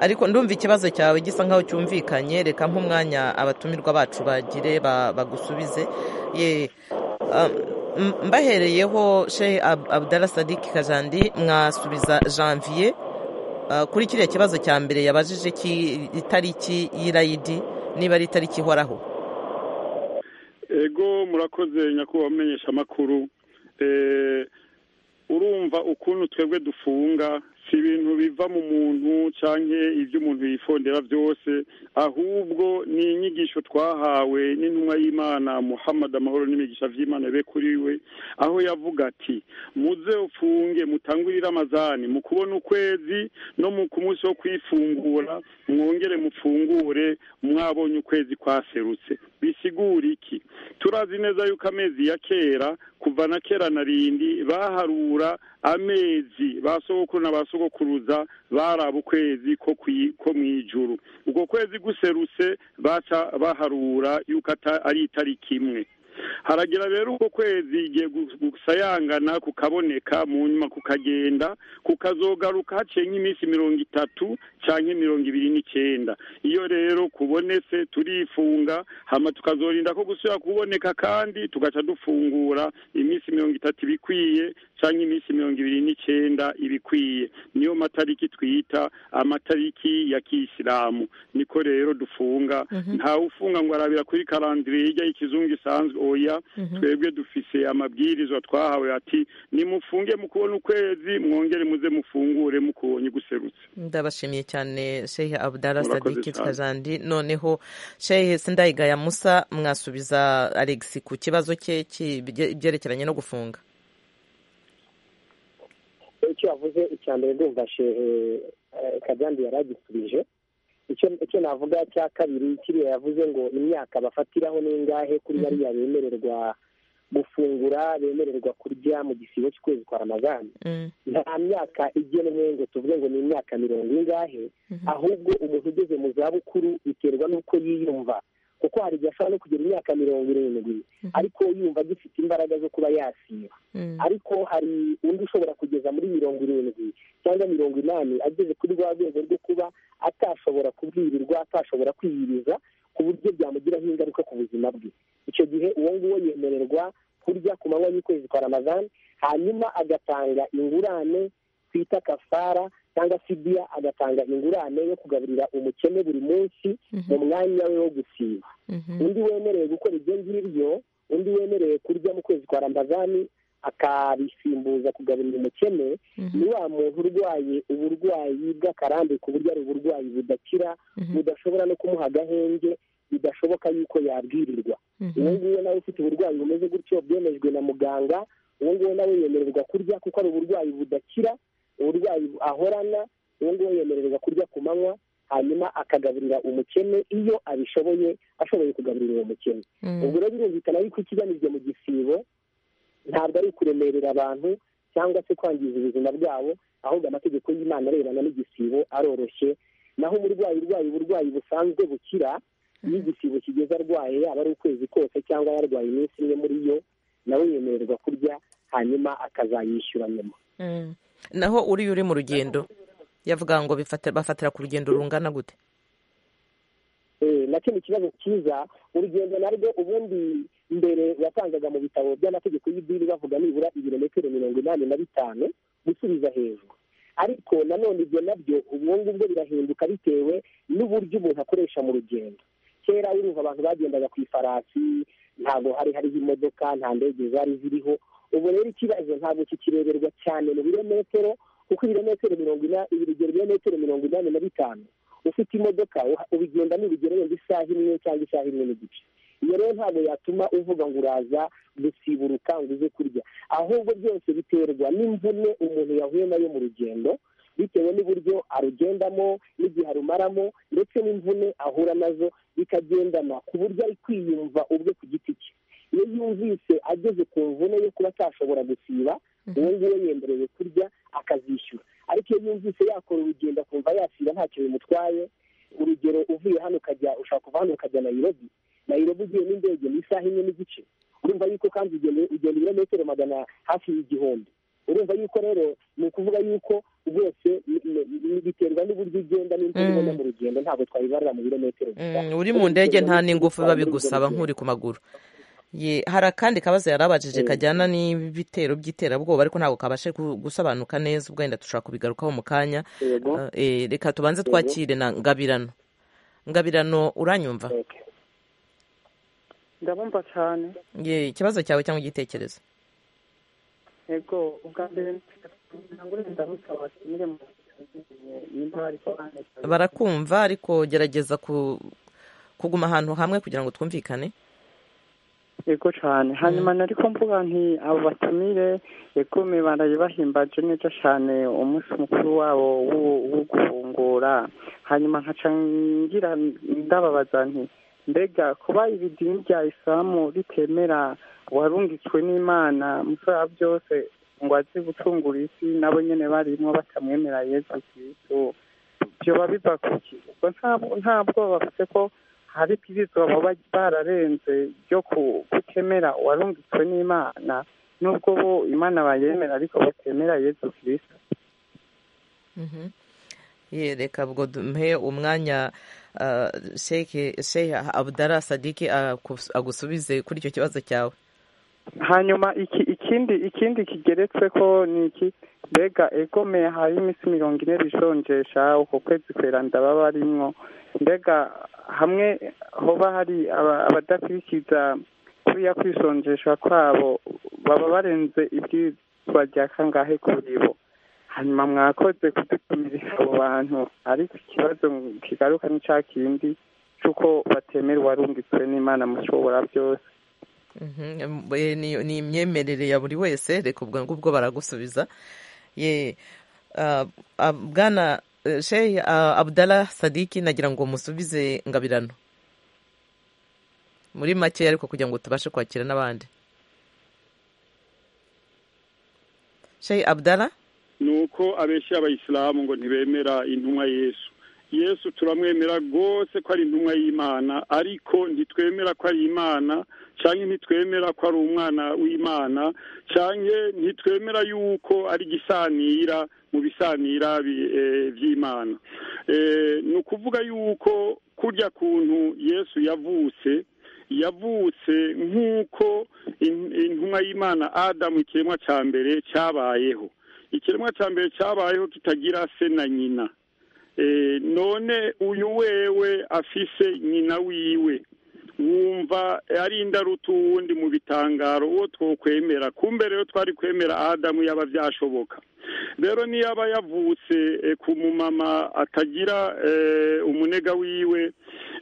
ariko ndumva ikibazo cyawe gisa nkaho cyumvikanye reka nk'umwanya abatumirwa bacu bagire ba- bagusubize ye ah, m- mbahereyeho shehe Ab- abdala sadiki kajandi mwasubiza janvier Ah, kuri kiriya kibazo cya mbere yabajije ki- itariki y'irayidi niba ari itariki ihoraho ego murakoze nyakubahwa amenyesha amakuru urumva ukuntu twebwe dufunga si ibintu biva mu muntu cyangwa ibyo umuntu yifondera byose ahubwo ni inyigisho twahawe n'intumwa y'imana muhammad amahoro n'imigisha by'imana be kuri we aho yavuga ati muze ufunge mutangurire amazani mu kubona ukwezi no mu ku munsi wo kwifungura mwongere mupfungure mwabonye ukwezi kwaserutse bisigura iki turazi neza yuko amezi ya kera kuva na kera na rindi baharura amezi ba sogokuru na ba sogokuruza baraba ukwezi ko kwi- ko mu ijuru ubwo kwezi guserutse baca baharura yuko ata- ari itariki imwe haragira rero uko kwezi igihe gu- gusayangana kukaboneka mu nyuma kukagenda kukazogaruka haciye nk'iminsi mirongo itatu canke mirongo ibiri n'icenda iyo rero kubonetse turifunga hama tukazorinda ko gusubira kuboneka kandi tugaca dufungura iminsi mirongo itatu ibikwiye canke iminsi mirongo ibiri n'icenda ibikwiye niyo matariki twita amatariki ya kiyisilamu niko rero dufunga ntawe ufunga ngo arabira kuri karandire hirya y'ikizungu isanzwe oya oya twebwe dufise amabwirizwa twahawe ati nimufunge mu kubona ukwezi mwongere muze mufungure mukubonye guserutse ndabashimiye cyane shehe abdara Murakoze sadiki cyane. twajandi noneho shehe sindayigaya musa mwasubiza alex ku kibazo cye cy'ibyerekeranye no gufunga icyo yavuze icya mbere ndumva shehe eh, kajyandi yari agisubije Icyo- icyo navuga cya kabiri kiriya yavuze ngo imyaka bafatiraho ni ingahe kuri bariya bemererwa gufungura bemererwa kurya mu gisibo cy'ukwezi kwa ramazani Mm, nta myaka igenwe ngo tuvuge ngo ni imyaka mirongo ingahe mhm. ahubwo umuntu ugeze mu zabukuru biterwa n'uko yiyumva kuko hari igihe ashobora no kugira imyaka mirongo irindwi Mhm. ariko yumva agifite imbaraga zo kuba yasiba Mm, ariko hari undi ushobora kugeza muri mirongo irindwi cyangwa mirongo inani ageze kuri rwa rwego rwo kuba atashobora kubwirirwa atashobora kwiyiriza ku buryo byamugiraho ingaruka ku buzima bwe icyo gihe uwo nguwo yemererwa kurya ku manywa y'ukwezi kwa ramazani hanyuma agatanga ingurane twita kafara cyangwa fidiya agatanga ingurane yo kugaburira umukene buri munsi mu mhm, mwanya we wo gusiba mhm. undi wemerewe gukora ibyo ngibyo undi wemerewe kurya mu kwezi kwa ramazani akabisimbuza kugaburira umukene ni wa muntu urwaye uburwayi bw'akarambe ku buryo ari uburwayi budakira Mhm. budashobora no kumuha agahenge bidashoboka yuko yabwirirwa Mhm. uwo nguwo nawe ufite uburwayi bumeze gutyo bwemejwe na muganga uwo nguwo nawe yemererwa kurya kuko ari uburwayi budakira uburwayi ahorana uwo nguwo yemererwa kurya ku manywa hanyuma akagaburira umukene iyo abishoboye ashoboye kugaburira uwo mukene Mm, ubwo rero birumvikana yuko ikigamijwe mu gisibo ntabwo ari ukuremerera abantu cyangwa se kwangiza ubuzima bwabo ahubwo amategeko y'imana arebana n'igisibo aroroshye naho umurwayi urwaye uburwayi busanzwe bukira iyo igisibo kigeze arwaye yaba ari ukwezi kose cyangwa yarwaye iminsi imwe muri yo nawe yemererwa kurya hanyuma akazayishyura nyuma mm. naho uriya uri mu rugendo yavuga ngo bifata- bafatira ku rugendo rungana gute Eh, nacyo ni ikibazo cyiza urugendo narwo ubundi mbere wasangaga mu bitabo by'amategeko y'idini bavuga nibura ibirometero mirongo inani na bitanu gusubiza hejuru ariko nanone ibyo nabyo ubwo ngubwo birahinduka bitewe n'uburyo umuntu akoresha mu rugendo kera urumva abantu bagendaga ku ifarasi ntabwo hari hariho imodoka nta ndege zari ziriho ubu rero ikibazo ntabwo kikireberwa cyane mu birometero kuko ibirometero mirongo inani urugero ibirometero mirongo inani na bitanu ufite imodoka uha- ubigenda n'urugero wenda isaha imwe cyangwa isaha imwe n'igice iyo rero ntabwo yatuma uvuga ngo uraza gusiburuka ngo uze kurya ahubwo byose biterwa n'imvune umuntu yahuye nayo mu rugendo bitewe n'uburyo arugendamo n'igihe arumaramo ndetse n'imvune ahura nazo bikagendana ku buryo ari kwiyumva ubwe ku giti cye iyo yumvise ageze ku mvune yo kuba atashobora gusiba uwo nguwo yemerewe kurya akazishyura ariko iyo yumvise yakora urugendo akumva yasiba ntacyo bimutwaye urugero uvuye hano ukajya ushaka kuva hano ukajya nayirobi nayirobi ugiye n'indege mu isaha imwe n'igice urumva yuko kandi ugenda ugenda ibirometero magana hafi y'igihumbi urumva yuko rero ni ukuvuga yuko rwose ni- ni- ni- biterwa n'uburyo ugenda n'imvura Mm. ubona mu rugendo ntabwo twabibarira mu birometero gusa Mm, uri mu ndege nta n'ingufu biba bigusaba nk'uri ku maguru Ye, hari akandi kabazo yari abajije Mm. kajyana n'ibitero by'iterabwoba ariko ntabwo kabashe gu- gusobanuka neza ubwo wenda dushobora kubigarukaho mu kanya yego Ah, eh, reka tubanze twakire na ngabirano ngabirano uranyumva Okay. ndabumva cyane Ye, ikibazo cyawe cyangwa igitekerezo yego ubwa mbere ntabwo urenda busaba kimwe mu nimba bari kubandika barakumva ariko gerageza ku kuguma ahantu hamwe kugira ngo twumvikane yego cyane hanyuma nari mvuga nti abo batumire yego mibaraye bahimbaje neza cyane umunsi mukuru wabo wo- wo gufungura hanyuma nkaca ngira ndababaza nti mbega kuba iri dini rya isilamu ritemera uwarungitswe n'imana musore wa byose ngo aze gucungura isi nabo nyine barimo batamwemera yesu kristo byoba biva ku ki ubwo nta- nta bwoba bafite ko hari ibwirizwa baba bararenze ryo ku- kutemera uwarungitswe n'imana nubwo bo imana bayemera ariko batemera yesu kirisita Mhm. Ye, reka ubwo duhe umwanya ah, Sheikh Sheikh abdara sadiki agus- agusubize kuri icyo kibazo cyawe hanyuma iki ikindi ikindi kigeretse ko ni iki mbega egome hari iminsi mirongo ine bijonjesha uko kwezi kwera ndaba barimwo mbega hamwe hoba hari aba- abadakurikiza kuriya kwisonjesha kwabo baba barenze ibyitwa rya kangahe kuri bo hanyuma mwakoze kudutumira abo bantu ariko ikibazo kigaruka ni cya kindi cy'uko batemerwa warungitswe n'imana mushobora byose Mhm, eh, ni ni imyemerere ya buri wese reka ubwo ngubwo baragusubiza ye ah, ah, bwana eh, sheikh ah, abdallah sadiki nagira ngo musubize ngabirano muri make ariko kugira ngo tubashe kwakira n'abandi sheikh abdallah ni uko abeshya abayisilamu ngo ntibemera intumwa yesu yesu turamwemera rwose ko ari intumwa y'imana ariko ntitwemera ko ari imana cyangwa ntitwemera ko ari umwana w'imana cyangwa ntitwemera yuko ari igisanira mu bisanira bi- eh, by'imana Eh, ni ukuvuga yuko kurya kuntu yesu yavutse yavutse nk'uko in- intumwa y'imana adamu ikiremwa cya mbere cyabayeho ikiremwa cya mbere cyabayeho kitagira se na nyina Eh, none uyu wewe afise nyina wiwe wumva ari indaruta uwundi mu bitangaro uwo twokwemera kumbe rero twari kwemera adamu yaba byashoboka rero niyo aba yavutse eh, ku mumama atagira eh, umunega wiwe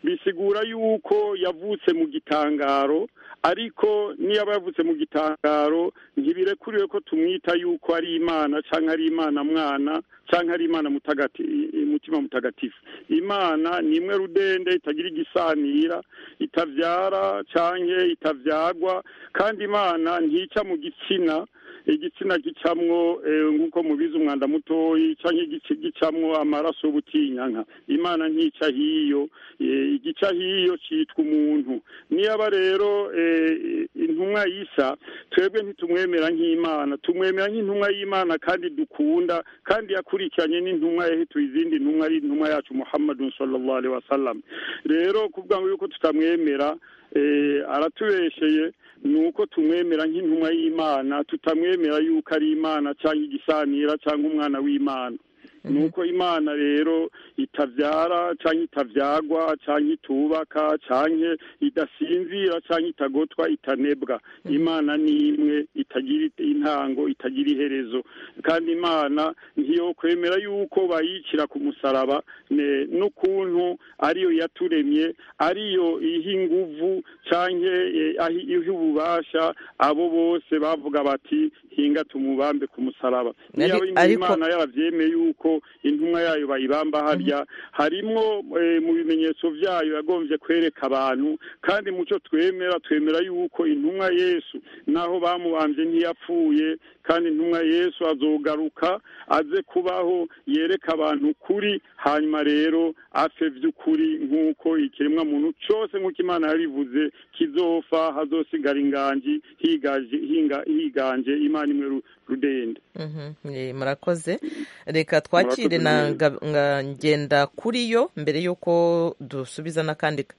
bisigura yuko yavutse mu gitangaro ariko niyo aba yavutse mu gitangaro ntibirekuriwe ko tumwita yuko ari imana cyangwa ari imana mwana cyangwa ari imana mutagati mutima mutagatifu imana ni imwe rudende itagira igisanira itabyara cyangwa itabyagwa kandi imana ntica mu gitsina igitsina gicamwo eh, nk'uko mubizi umwanda mutoyi cyangwa igice gicamwo amaraso y'ubutinyanka imana ntica hiyo eh, igica hiyo cyitwa umuntu niyaba rero eh, intumwa y'isa twebwe ntitumwemera nk'imana tumwemera nk'intumwa y'imana kandi dukunda kandi yakurikiranye n'intumwa yahetuye izindi ntumwa ari intumwa yacu muhammadun sallallahu alaihi wasallam rero kuvuga ngo yuko tutamwemera eh, aratubesheye ni uko tumwemera nk'intumwa y'imana tutamwemera yuko ari imana cyangwa igisanira cyangwa umwana w'imana ni uko imana rero itabyara cyangwa itabyagwa cyangwa itubaka cyangwa idasinzira cyangwa itagotwa itanebwa imana ni imwe itagira intango itagira iherezo kandi imana ntiyo kwemera yuko bayicira ku musaraba ne- n'ukuntu ariyo yaturemye ariyo iha inguvu cyangwa eh, ahi- iha ububasha abo bose bavuga bati hinga tumubambe ku musaraba niyo Ari- ari ariko- imana yarabyemeye yuko intumwa yayo bayibamba harya harimo eh, mu bimenyetso byayo yagombye kwereka abantu kandi mu cyo twemera twemera yuko intumwa yesu naho bamubambye ntiyapfuye kandi intumwa yesu azogaruka aze kubaho yereka abantu ukuri hanyuma rero apfe by'ukuri nk'uko ikiremwa muntu cyose nk'uko imana yarivuze kizofa hazosigara inganji higaje- hinga- higanje imana imwe ru- rudende Mhm, eh, murakoze reka twakire Murakoze na mwebwe. nga- nga- ngenda kuri yo mbere y'uko dusubiza n'akandi ka-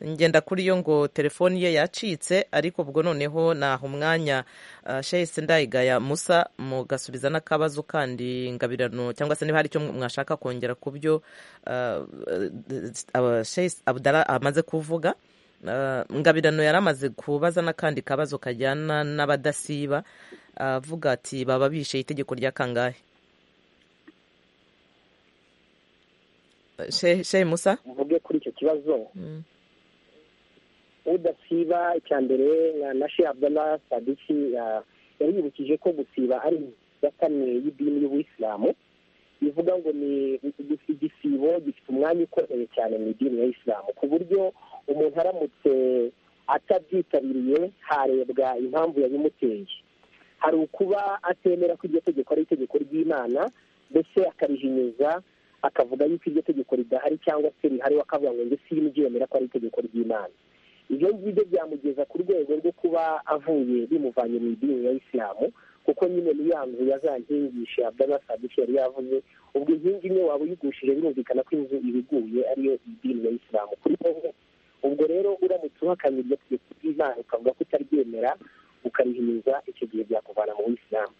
ngenda kuri yo ngo telefoni ye yacitse ariko ubwo noneho naha umwanya ah, shahise ndayigaya musa mugasubiza n'akabazo kandi ngabirano cyangwa se niba hari icyo mwashaka kongera ku byo ah, ah, shahise abdara amaze kuvuga Ah, ngabirano yari amaze kubaza n'akandi kabazo kajyana n'abadasiba avuga ati baba bishe itegeko rya kangahe Shehe Shehe Musa mvuge kuri icyo kibazo Mm. udasiba icya mbere na- na shehe abdallah sadiki ah, yaribukije ko gusiba ari ya kane y'idini y'ubuyisilamu ivuga ngo ni igisibo gifite umwanya ukomeye cyane mu idini ya isilamu ku buryo umuntu aramutse atabyitabiriye harebwa impamvu yabimuteye hari ukuba atemera ko iryo tegeko ari itegeko ry'imana mbese akarihinyuza akavuga yuko iryo tegeko ridahari cyangwa se rihariho akavuga ngo njye simbyemera ko ari itegeko ry'imana ibyo ngibyo byamugeza ku rwego rwo kuba avuye bimuvanye mu idini ya isilamu kuko nyine ni ya nzu ya za nkingisha abdana sadiki yari yavuze ubwo inkingi imwe waba uyigushije birumvikana ko inzu ibiguye ariyo idini ya isilamu kuri wowe ubwo rero uramutse uhakanye iryo tegeko ry'imana ukavuga ko utaryemera ukarihimiza icyo gihe byakuvana mu buyisilamu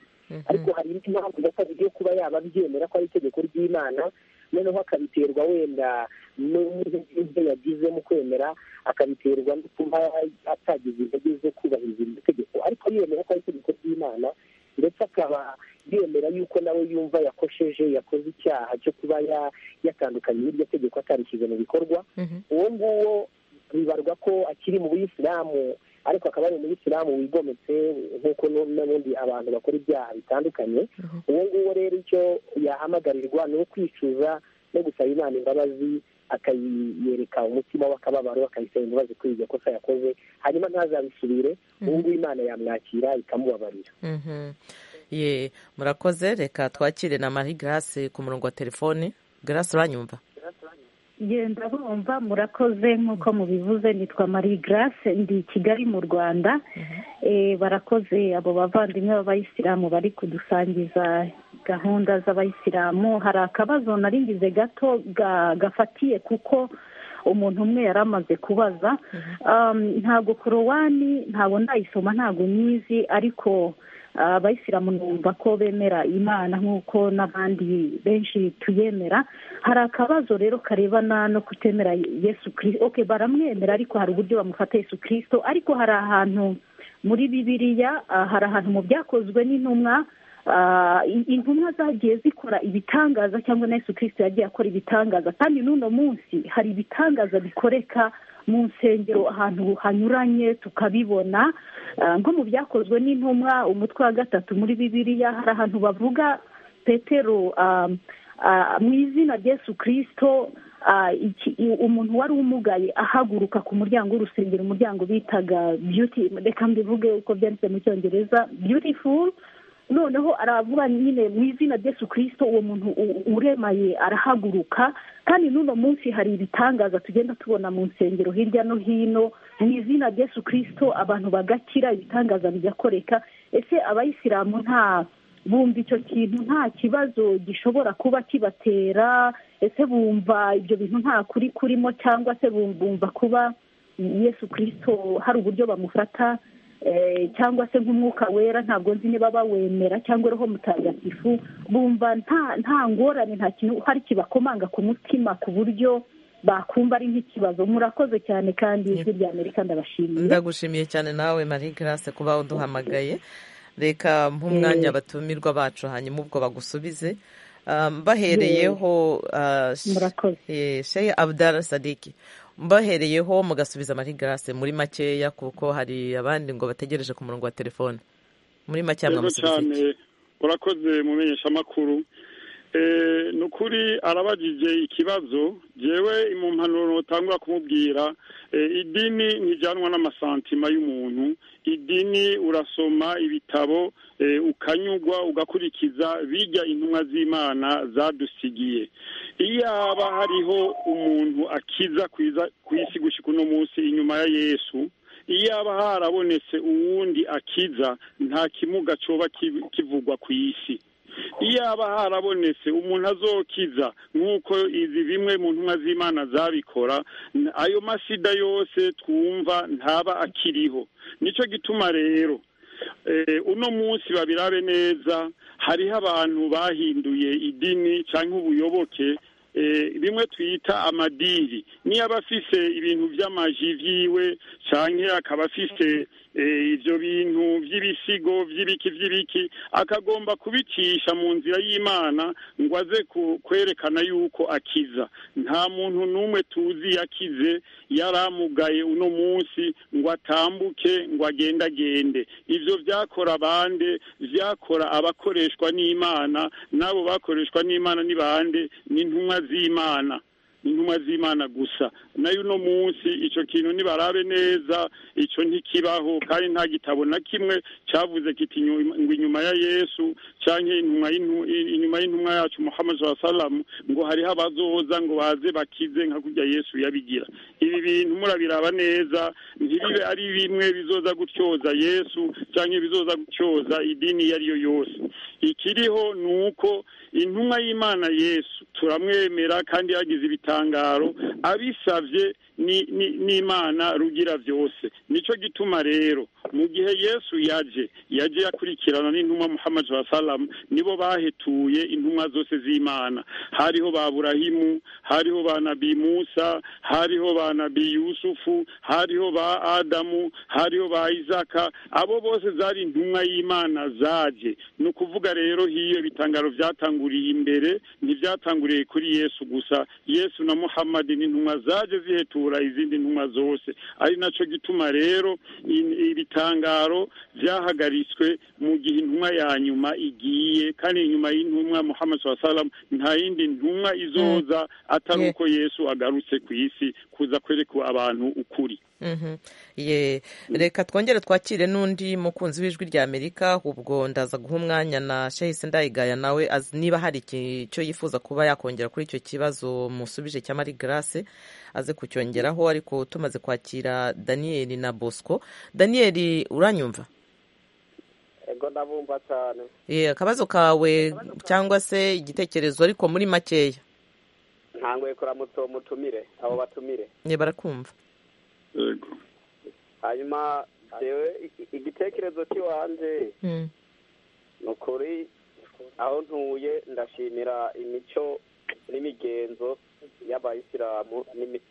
ariko hari indi mpamvu gatatu yo kuba yaba abyemera ko ari itegeko ry'imana noneho akabiterwa wenda n'intege yagize mu kwemera akabiterwa no kuba atagize intege zo kubahiriza iryo tegeko ariko yemera ko ari itegeko ry'imana ndetse akaba yemera yuko nawe yumva yakosheje yakoze icyaha cyo kuba yatandukanye n'iryo tegeko atarishyize mu bikorwa uwo nguwo bibarwa ko akiri mu buyisilamu ariko akaba ari umuyisilamu wigometse nk'uko n'ubundi abantu bakora ibyaha bitandukanye uwo nguwo rero icyo yahamagarirwa ni ukwicuza no gusaba imana imbabazi akayereka umutima w'akababaro akayisaba imbabazi kuri iryo kosa yakoze hanyuma ntazabisubire ubu ngubu imana yamwakira ikamubabarira ye murakoze reka twakire na marie grace ku murongo wa telefoni grace uranyumva genda bumva murakoze nk'uko mubivuze nitwa marie grace ndi i kigali mu rwanda Eh, barakoze abo bavandimwe b'abayisilamu bari kudusangiza gahunda z'abayisilamu hari akabazo naringize gato ga- gafatiye kuko umuntu umwe yari amaze kubaza Um, ntabwo korowani ntabwo ndayisoma ntabwo nyizi ariko ah, abayisilamu numva ko bemera imana nk'uko n'abandi benshi tuyemera hari akabazo rero karebana no kutemera yesu kirisito oke baramwemera ariko hari uburyo bamufata yesu kirisito ariko hari ahantu muri bibiriya ah, hari ahantu mu byakozwe n'intumwa ah, in- intumwa zagiye zikora ibitangaza cyangwa na yesu kirisito yagiye akora ibitangaza kandi n'uno munsi hari ibitangaza bikoreka mu nsengero ahantu hanyuranye tukabibona ah, nko mu byakozwe n'intumwa umutwe wa gatatu muri bibiriya hari ahantu bavuga petero ah, ah, mu izina rya yesu kirisito ah, iki- i- umuntu wari umugaye ahaguruka ku muryango w'urusengero umuryango bitaga beauty reka mbivuge uko byanditse mu cyongereza beautiful noneho aravuga nyine mu izina rya yesu kirisito uwo muntu u- uremaye arahaguruka kandi n'uno munsi hari ibitangaza tugenda tubona mu nsengero hirya no hino mu izina rya yesu kirisito abantu bagakira ibitangaza bigakoreka ese abayisilamu nta bumva icyo kintu nta kibazo gishobora kuba kibatera ese bumva ibyo bintu nta kuri kurimo cyangwa se bum- bumva kuba yesu kirisito hari uburyo bamufata eh, cyangwa se nk'umwuka wera ntabwo nzi niba bawemera cyangwa roho mutagatifu bumva nta nta ngorane nta kintu hari kibakomanga ku mutima ku buryo bakumva ari nk'ikibazo murakoze cyane kandi ijwi rya amerika ndabashimiye ndagushimiye cyane nawe marie grace kuba uduhamagaye reka nk'umwanya abatumirwa bacu hanyuma ubwo bagusubize Ah, mbahereyeho ah, Murakoze. eh, shehe abdara sadiki mbahereyeho mugasubiza marie grace muri makeya kuko hari abandi ngo bategereje ku murongo wa telefone muri makeya yego mwamusubiza cyane iki urakoze mu menyeshamakuru Eh, ni ukuri arabagije ikibazo jewe mu mpanuro utangura kumubwira eh, idini ntijyanwa n'amasantima y'umuntu idini urasoma ibitabo eh, ukanyugwa ugakurikiza bijya intumwa z'imana zadusigiye iyaba hariho umuntu akiza kwiza- ku isi gushika uno munsi inyuma ya yesu iyaba harabonetse uwundi akiza nta kimuga cyoba ki- kivugwa ku isi iyaba harabonetse umuntu azokiza nk'uko izi bimwe mu ntumwa z'imana zabikora n- ayo masida yose twumva ntaba akiriho nicyo gituma rero eh, uno munsi babirabe neza hariho abantu bahinduye idini cyangwa ubuyoboke eh, bimwe twita amadiri niyo aba afise ibintu by'amaji vyiwe canke akaba afise eh, ivyo bintu vy'ibisigo vy'ibiki vy'ibiki akagomba kubicisha mu nzira y'imana ngo aze ku- kwerekana yuko akiza nta muntu n'umwe tuzi yakize yaramugaye uno munsi ngo atambuke ngo agendagende ivyo vyakora bande vyakora abakoreshwa n'imana n'abo bakoreshwa n'imana ni bande ni intumwa z'imana intumwa z'imana gusa nayo uno munsi icyo kintu nibarabe neza icyo ntikibaho kandi nta gitabo na kimwe cyavuze kiti "Inyu- ngo inyuma ya yesu cyangwa intumwa y'intu- inyuma y'intumwa yacu muhammad salamu ngo hariho abazoza ngo baze bakize nka kurya yesu yabigira ibi bintu murabiraba neza ntibibe ari bimwe bizoza gutyoza yesu cyangwa ibizoza gutyoza idini iyo ari yo yose ikiriho ni uko intumwa y'imana yesu turamwemera kandi yagize ibitangaro abisabye bye n'imana rugira byose nicyo gituma rero mu gihe yesu yaje yaje yakurikirana n'intumwa muhammad wasalamu nibo bahetuye intumwa zose z'imana hariho ba burahimu hariho ba nabi musa hariho ba nabi yusufu hariho ba adamu hariho ba izaka abo bose zari intumwa y'imana zaje ni ukuvuga rero hiyo bitangaro byatanguriye imbere ntibyatanguriye kuri yesu gusa yesu na muhammad ni intumwa zaje zihetura izindi ntumwa zose ari nacyo gituma rero ibitangaro byahagaritswe mu gihe intumwa ya nyuma igiye kandi inyuma y'intumwa muhammad wasalamu nta yindi ntumwa izoza atari uko yesu agarutse ku isi kuza kwerekwa abantu ukuri reka twongere twakire n'undi mukunzi w'ijwi rya amerika ubwo ndaza guha umwanya na shahise ndayigaya nawe niba hari icyo yifuza kuba yakongera kuri icyo kibazo musubije cya marie grace aze kucyongeraho ariko tumaze kwakira daniyeli na bosco daniyeli uranyumva ego ndabumva cyane akabazo kawe cyangwa se igitekerezo ariko muri makeya ntangoye kuramutsa uwo mutumire abo batumire barakumva hanyuma igitekerezo cy'iwanjye ni ukuri aho ntuye ndashimira imico n'imigenzo y'abayisilamu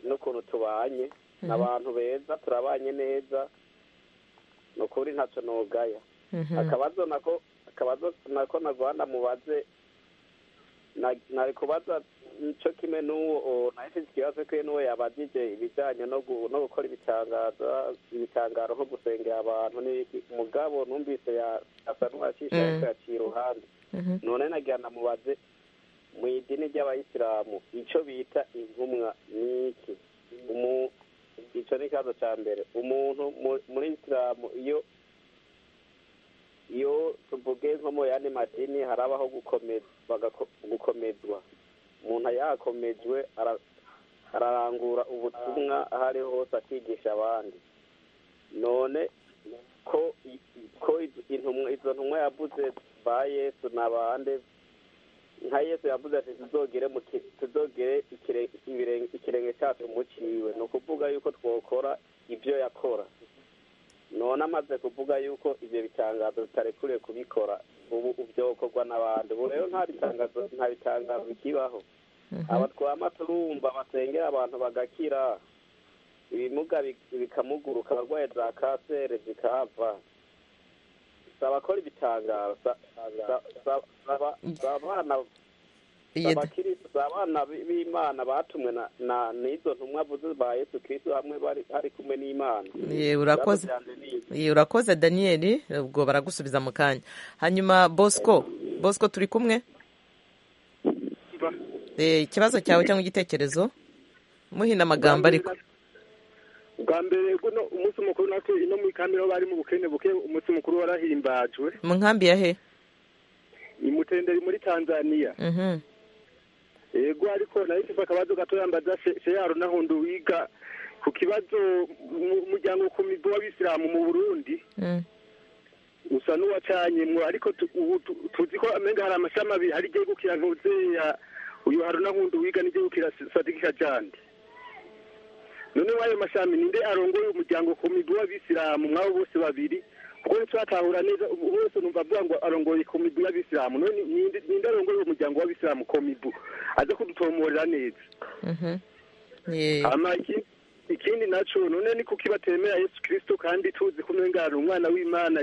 n'ukuntu tubanye abantu beza turabanye neza ni ukuri ntacyo ntugaya akabazo nako akabazo nako nagwanda mubaze nari kubaza nicyo kimwe n'uwo nawe ufite ikibazo kwe n'uwo yabajije ibijyanye no gukora ibitangaza ibitangaro nko gusengera abantu mugabo numvise asa n'uwacisha ariko yaciye iruhande none nagira na mubaze mu idini ry'abayisilamu icyo bita intumwa ni iki icyo ni ikibazo cya mbere umuntu muri isilamu iyo iyo tuvuge nko mu yandi madini harabaho gukomezwa umuntu yakomejwe ararangura ubutumwa aho ari hose akigisha abandi none ko izo ntumwa yavuze ba yesu n'abandi nka yesu yavuze ati tuzogere ikirenge cyacu muciwe ni ukuvuga yuko twakora ibyo yakora none amaze kuvuga yuko ibyo bitangazo bitarekuriye kubikora ubu byokorwa n'abandi ubu rero nta bitangazo nta bitangazo bikibaho aba twama turumva basengera abantu bagakira ibimuga bikamuguruka abarwaye za kanseri zikahava saba ko ibitangazo abana b'imana batumwe n'izo ntumwa vuze ba yesu kirisitu hamwe bari kumwe n'imana urakoze daniyeli ubwo baragusubiza mu kanya hanyuma bosco bosco turi kumwe ikibazo cyawe cyangwa igitekerezo muhina amagambo ariko bwa mbere umunsi mukuru natwe ino muri kamere aho bari mu bukene buke umunsi mukuru warahimbajwe mu nkambi ya he imutenderi muri tanzania yego ariko nayo ikiva akabazo gatoya mbaza sheyaro n'ahundu wiga ku kibazo umuryango ku migo w'abisilamu mu burundi usa n'uwacanye ariko tuzi ko amenga hari amashami abiri hari iryegukira ntuzeya uyu hari n'ahundu wiga n'iryegukira sadikika jandi noneho ayo mashami ninde arongoye umuryango ku migo w'abisilamu mwabo bose babiri kuko ntitwatahura neza wese numva avuga ngo arongoye komibu y'abisilamu none ninde arongoye umuryango w'abisilamu komibu aza kudutomorera neza ikindi nacyo none ni kuko ibatemera yesu kirisito kandi tuzi ko umwengana umwana w'imana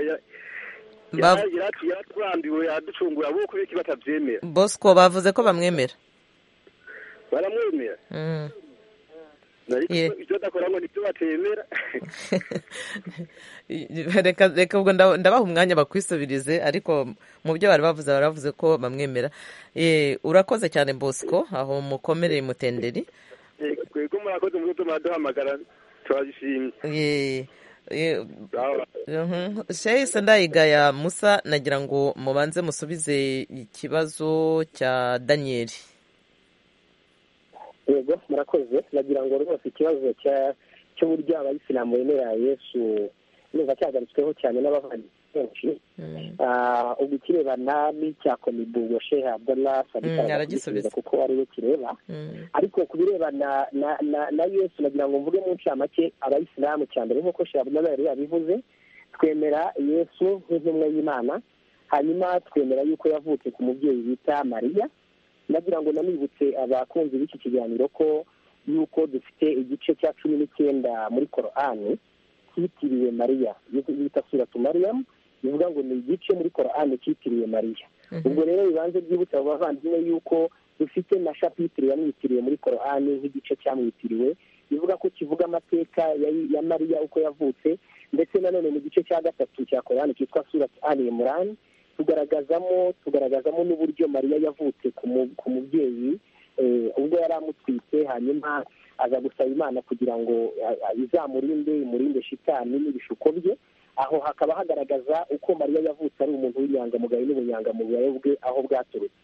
yaraturambiwe yaducungura bo kubera ko batabyemera bosco bavuze ko bamwemera baramwemera ibyo adakora ngo nibyo batemera reka ubwo ndabaha umwanya bakwisubirize ariko mu byo bari bavuze baravuze ko bamwemera urakoze cyane bosco aho mukomereye mutenderi twebwe murakoze mu gutuma duhamagara turabishimye sheyise ndayigaya musa nagira ngo mubanze musubize ikibazo cya daniyeli yego murakoze nagira ngo rwose ikibazo cy'uburyo abayisilamu bemera yesu numva cyagaritsweho cyane n'abavandimwe kenshi ubwo ikirebana n'icya mibugo shehe abdallah aragisubiza kuko ari we kireba ariko ku birebana na yesu nagira ngo mvuge mu ncamake abayisilamu cya mbere nk'uko shehe abdallah yari yabivuze twemera yesu nk'intumwa y'imana hanyuma twemera yuko yavutse ku mubyeyi bita mariya nagira ngo nanibutse abakunzi b'iki kiganiro ko yuko dufite igice cya cumi n'icyenda muri korani cyitiriwe mariya bita suratu mariyamu bivuga ngo ni igice muri korani cyitiriwe mariya ubwo rero bibanze byibutsa abavandimwe yuko dufite na shapitire yamwitiriwe muri korani nk'igice cyamwitiriwe bivuga ko kivuga amateka ya mariya uko yavutse ndetse nanone mu gice cya gatatu cya korani cyitwa suratu animurani tugaragazamo tugaragazamo n'uburyo mariya yavutse ku mubyeyi ubwo yari amutwite hanyuma aza gusaba imana kugira ngo izamurinde imurinde shitani n'ibishuko bye aho hakaba hagaragaza uko mariya yavutse ari umuntu w'inyangamugayo n'ubunyangamugayo bwe aho bwaturutse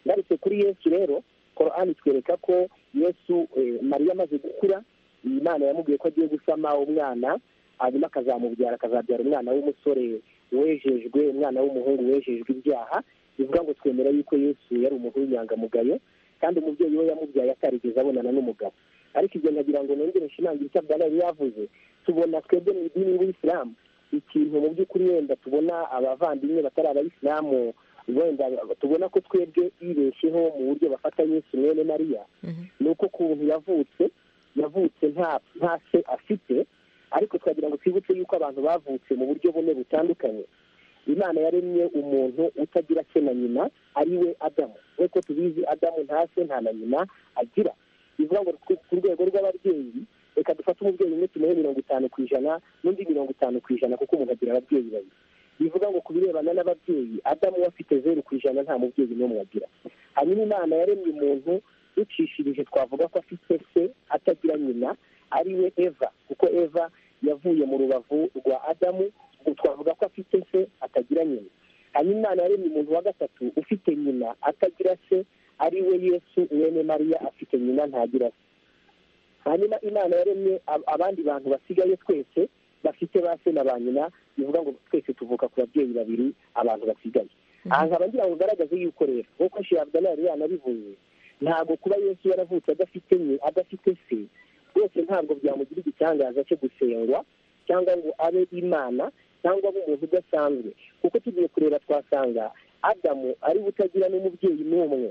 ngarutse kuri yesu rero korani twereka ko yesu mariya amaze gukura imana yamubwiye ko agiye gusama umwana hanyuma akazamubyara akazabyara umwana w'umusore wejejwe umwana w'umuhungu wejejwe ibyaha bivuga ngo twemera yuko yesu yari umuntu w'inyangamugayo kandi umubyeyi we yamubyaye atarigeze abonana n'umugabo ariko ibyo nkagira ngo nongere nshimangira icyo abdala yari yavuze tubona twebwe mu idini y'isilamu ikintu mu by'ukuri wenda tubona abavandimwe batari abayisilamu wenda tubona ko twebwe yibeshyeho mu buryo bafata yesu mwene mariya ni uko ukuntu yavutse yavutse nta se afite ariko twagira ngo twibutse yuko abantu bavutse mu buryo bune butandukanye imana yaremye umuntu utagira se na nyina ari we adamu nk'uko tubizi adamu nta se nta na nyina agira bivuga ngo ku rwego rw'ababyeyi reka dufate umubyeyi umwe tumuhe mirongo itanu ku ijana n'undi mirongo itanu ku ijana kuko umuntu agira ababyeyi babiri bivuga ngo ku birebana n'ababyeyi adamu we afite zeru ku ijana nta mubyeyi n'umwe agira hanyuma imana yaremye umuntu ducishirije twavuga ko afite se atagira nyina ari we eva kuko eva yavuye mu rubavu rwa adamu ubwo twavuga ko afite se atagira nyina hanyuma imana yaremye umuntu wa gatatu ufite nyina atagira se ari we yesu mwene mariya afite nyina ntagira se hanyuma imana yaremye abandi bantu basigaye twese bafite ba se na ba nyina bivuga ngo twese tuvuka ku babyeyi babiri abantu basigaye aha nkaba ngira ngo ugaragaze yuko rero nk'uko shirabudana yari yanabivuze ntabwo kuba yesu yaravutse adafite nye adafite se rwose ntabwo byamugira igitangaza cyo gusengwa cyangwa ngo abe imana cyangwa abe umuntu udasanzwe kuko tugiye kureba twasanga adamu ari utagira n'umubyeyi n'umwe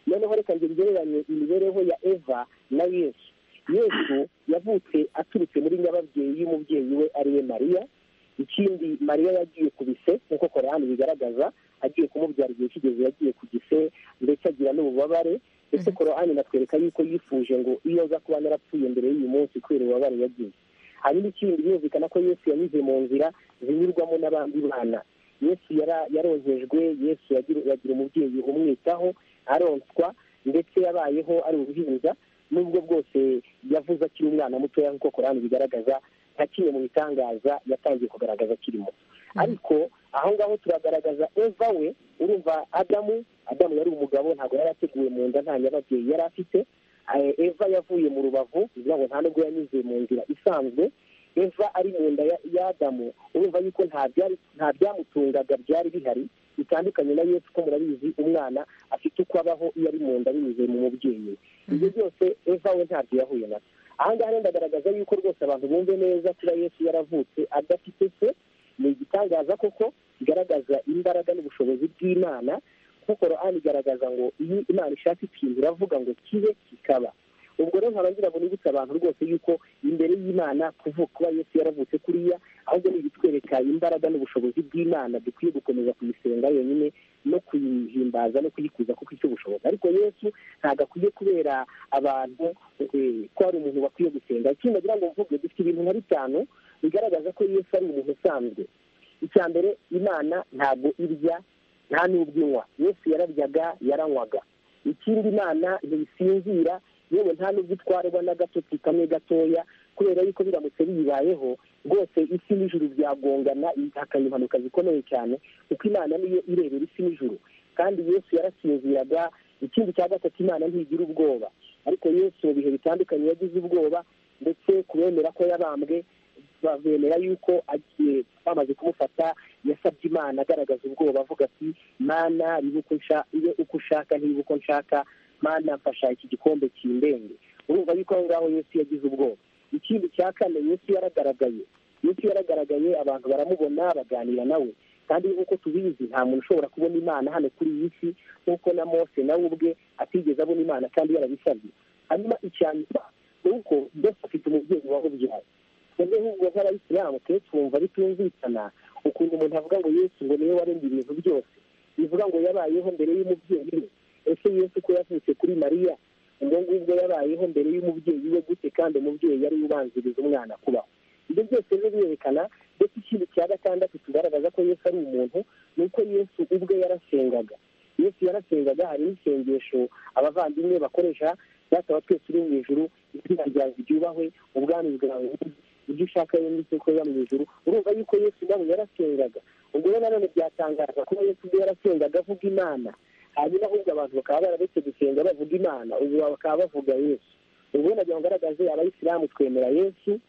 noneho reka ngo ngereranye imibereho ya eva na yesu yesu yavutse aturutse muri nyababyeyi y'umubyeyi we ari we mariya ikindi mariya yagiye ku bise nk'uko korani bigaragaza agiye kumubyara igihe kigeze yagiye ku gise ndetse agira n'ububabare ndetse korani natwereka yuko yifuje ngo iyo aza kuba narapfuye mbere y'uyu munsi kubera ububabare yagize hanyuma ikindi birumvikana ko yesu yanyuze mu nzira zinyurwamo n'abandi bana yesu yaronkejwe yesu yagira umubyeyi umwitaho aronswa ndetse yabayeho ari uruhinja nubwo bwose yavuze akiri umwana mutoya nk'uko korani bigaragaza nka kimwe mu bitangaza yatangiye kugaragaza akirimo ariko aho ngaho turagaragaza eva we urumva adamu adamu yari umugabo ntabwo yari ateguwe mu nda nta nyababyeyi yari afite eva yavuye mu rubavu bivuga ngo nta nubwo yanyuze mu nzira isanzwe eva ari mu nda y'adamu urumva yuko nta byamutungaga byari bihari bitandukanye na yesu ko murabizi umwana afite uko abaho iyo ari mu nda binyuze mu mubyeyi ibyo byose eva we ntabyo yahuye nabyo aha ngaha rero ndagaragaza yuko rwose abantu bumve neza kuba yesu yaravutse adafite se ni igitangaza koko kigaragaza imbaraga n'ubushobozi bw'imana kuko rohani igaragaza ngo iyo imana ishaka ikintu iravuga ngo kibe kikaba ubwo rero nkaba ngira ngo nibutse abantu rwose yuko imbere y'imana kuvuga kuba yesu yaravutse kuriya ahubwo ni ibitwereka imbaraga n'ubushobozi bw'imana dukwiye gukomeza kuyisenga yonyine no kuyihimbaza no kuyikuza kuko icyo bushoboka ariko yesu ntabwo akwiye kubera abantu ko hari umuntu bakwiye gusenga ikindi nagira ngo mvuge dufite ibintu nka bitanu bigaragaza ko yesu ari umuntu usanzwe icya mbere imana ntabwo irya nta n'ubwo inywa yesu yararyaga yaranywaga ikindi imana ntibisinzira yewe nta n'ubwo itwarwa n'agatotsi kamwe gatoya kubera yuko biramutse biyibayeho rwose isi n'ijuru byagongana hakaba impanuka zikomeye cyane kuko imana niyo irebera isi n'ijuru kandi yesu yarasinziraga ikindi cya gatatu imana ntigira ubwoba ariko yesu mu bihe bitandukanye yagize ubwoba ndetse kubemera ko yabambwe bemera yuko agiye bamaze kumufata yasabye imana agaragaza ubwoba avuga ati mana ibe uko ushaka ntibe uko nshaka mana mfasha iki gikombe kindenge urumva yuko aho ngaho yesu yagize ubwoba ikindi cya kane yesu yaragaragaye yesu yaragaragaye abantu baramubona baganira nawe kandi nk'uko tubizi nta muntu ushobora kubona imana hano kuri iyi si nk'uko na mose nawe ubwe atigeze abona imana kandi yarabisabye hanyuma icya nyuma ni uko mbese afite umubyeyi wamubyaye twebwe nk'ubwo nk'abayisilamu twe twumva bitumvikana ukuntu umuntu avuga ngo yesu ngo niwe waremye ibintu byose bivuga ngo yabayeho mbere y'umubyeyi we ese yesu ko yavutse kuri mariya ubwo ngubwo yabayeho mbere y'umubyeyi we gute kandi umubyeyi yari ubanziriza umwana kubaho ibyo byose rero birerekana ndetse ikindi cya gatandatu tugaragaza ko yesu ari umuntu ni uko yesu ubwe yarasengaga yesu yarasengaga hari n'isengesho abavandimwe bakoresha basaba twese uri mu ijoro izina ryawe ryubahwe ubwami bwawe ibyo ushaka rero ndetse ukorera mu ijoro urumva yuko yesu ubwabo yarasengaga ubwo rero nanone byatangaza kuba yesu ubwe yarasengaga avuga imana hanyuma ahubwo abantu bakaba bararetse gusenga bavuga imana ubu bakaba bavuga yesu ubwo nagira ngo ngaragaze abayisilamu twemera yesu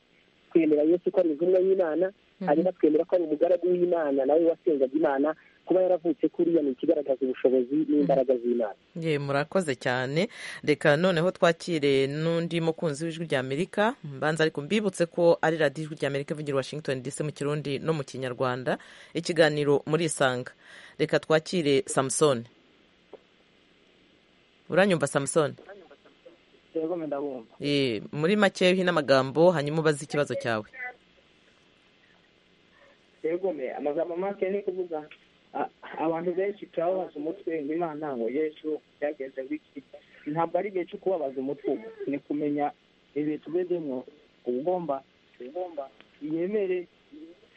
twemera yesu ko ari intumwa y'imana hanyuma twemera ko ari umugaragu w'imana nawe wasengaga imana kuba yaravutse kuriya ni ikigaragaza ubushobozi n'imbaraga z'imana ye murakoze cyane reka noneho twakire n'undi mukunzi w'ijwi ry'amerika mbanza ariko mbibutse ko ari radiyo ijwi ry'amerika ivugira washington dc mu kirundi no mu kinyarwanda ikiganiro muri isanga reka twakire samusoni uranyumva samusoni muri make n'amagambo hanyuma ubaze ikibazo cyawe yegome amagambo make ni kuvuga abantu benshi turababaza umutwe imana ngo yesu byagenze wiki ntabwo ari igihe cyo kubabaza umutwe ubu ni kumenya ibihe tubezemo uba ugomba yemere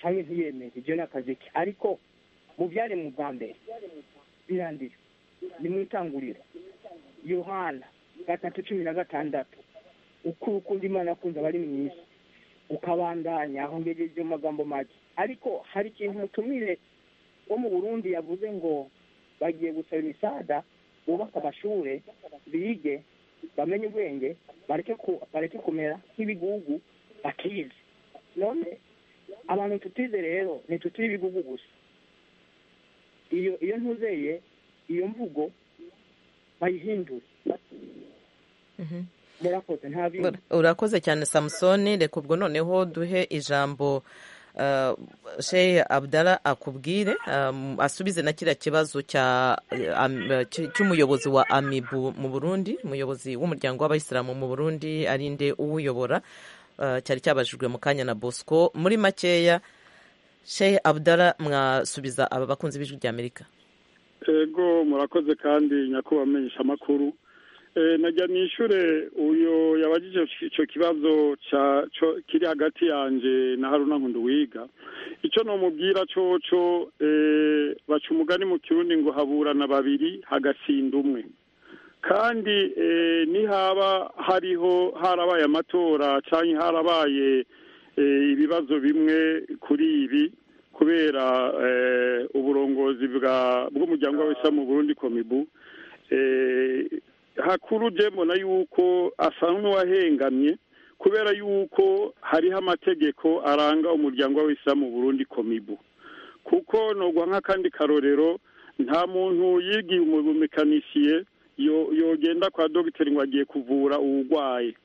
cyangwa ntiyemere ibyo ni akazi ke ariko mu byaremwe bwa mbere birangira ni mu itanguriro yohana gatatu cumi na gatandatu uko ukunda imana akunze aba ari mwiza ukabandanya aho ngejeje mu magambo make ariko hari ikintu mutumire wo mu burundi yavuze ngo bagiye gusaba imisada bubake amashuri bige bamenye ubwenge bareke kumera nk'ibigugu bakize none abantu tutize rero ntitutire ibigugu gusa iyo iyo ntuzeye iyo mvugo bayihindure murakoze nta bindi urakoze cyane samusoni reka ubwo noneho duhe ijambo shehe abdara akubwire asubize na kiriya kibazo cy'umuyobozi wa amibu mu burundi umuyobozi w'umuryango w'abayisilamu mu burundi arinde uwuyobora cyari cyabajijwe mu kanya na bosco muri makeya shehe abdara mwasubiza aba bakunzi b'ijwi ry'amerika ego murakoze kandi nyakubahwa amenyesha amakuru najya nishyure uyu yabajije icyo kibazo kiri hagati yanjye na haruna nkundi wiga icyo numubwira cyoco baca umugani mu kirundi ngo haburana babiri hagasinda umwe kandi nihaba hariho harabaye amatora cyangwa harabaye ibibazo bimwe kuri ibi kubera uburongozi bw'umuryango w'abasilamu mu burundi komibu hakuru mbona yuko asa n'uwahengamye kubera yuko hariho amategeko aranga umuryango w'abisilamu mu burundi komibu kuko nubwo nk'akandi karorero nta muntu yigiye umumekanishiye yogenda kwa dogiteri ngo agiye kuvura uburwayi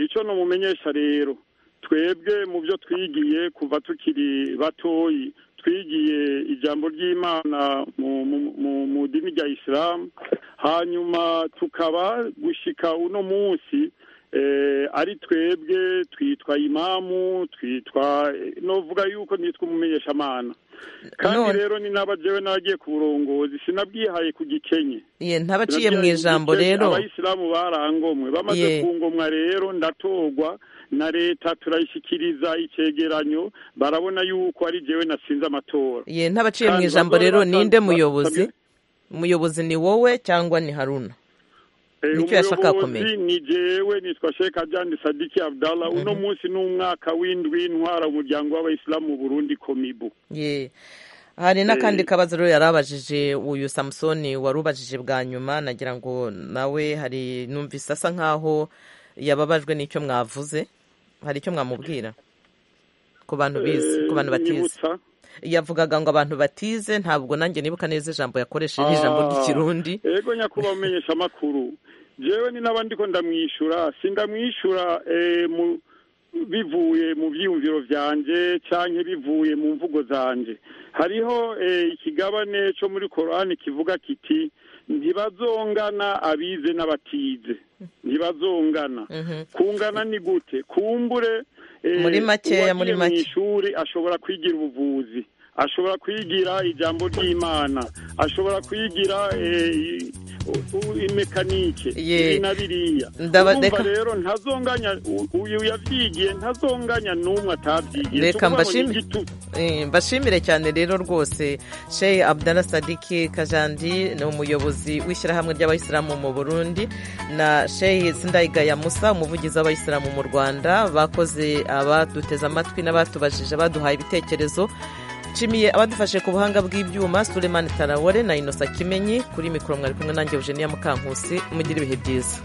icyo numumenyesha rero twebwe mu byo twigiye kuva tukiri batoyi twigiye ijambo ry'imana mu dini rya isilamu hanyuma tukaba gushyika uno munsi ari twebwe twitwa imamu twitwa novuga yuko nitwa umumenyeshamana kandi rero ni n'abajewe n'abagiye ku burongozi sinabwihaye ku gikenye ntabaciye mu ijambo rero abayisilamu barangomwe bamaze ku ngomwa rero ndatorwa na leta turayishyikiriza icyegeranyo barabona yuko ari jewe nasinze amatora ye ntabaciye mu ijambo rero ninde muyobozi umuyobozi ni wowe cyangwa ni haruna nicyo yashaka kumenya ni jewe nitwa Sheikh Ajani Sadiki Abdallah uno munsi ni umwaka w'indwi intwara umuryango w'abayisilamu mu Burundi komibu ye hari n'akandi kabazo rero yarabajije uyu samusoni wari ubajije bwa nyuma nagira ngo nawe hari numvise asa nk'aho yababajwe n'icyo mwavuze hari icyo mwamubwira ku bantu bize ku bantu batize nyibutsa yavugaga ngo abantu batize ntabwo nanjye nibuka neza ijambo yakoresheje ijambo Ah, ry'ikirundi ego nyakubahwa umenyesha amakuru jewe ni n'abandi ko ndamwishyura si ndamwishyura eh, mu- bivuye mu byiyumviro byanje cyangwa bivuye mu mvugo zanje hariho eh, ikigabane cyo muri korani kivuga kiti ntibazongana abize n'abatize ntibazongana kungana ni gute kumbure eh, Muri makeya, muri uwagiye mu make. ishuri ashobora kwigira ubuvuzi ashobora kwigira ijambo ry'imana ashobora kwigira eh, i- u- imekanike Ye. ibi na biriya Ndaba- urumva reka- rero ntazonganya u- uyu yabyigiye ntazonganya n'umwe atabyigiye Reka Tuvuga ngo ni mbashime. igitugu. Eh, mbashimire cyane rero rwose sheyi abdala sadiki kajandi ni umuyobozi w'ishyirahamwe ry'abayisilamu mu burundi na sheyi sindayigaya musa umuvugizi w'abayisilamu mu rwanda bakoze abaduteze amatwi n'abatubajije baduhaye ibitekerezo nshimiye abadufashe ku buhanga bw'ibyuma sulemani tarawore na inosa kimenyi kuri mikoro mwari kumwe nanjye eugenia mukankusi mugire ibihe byiza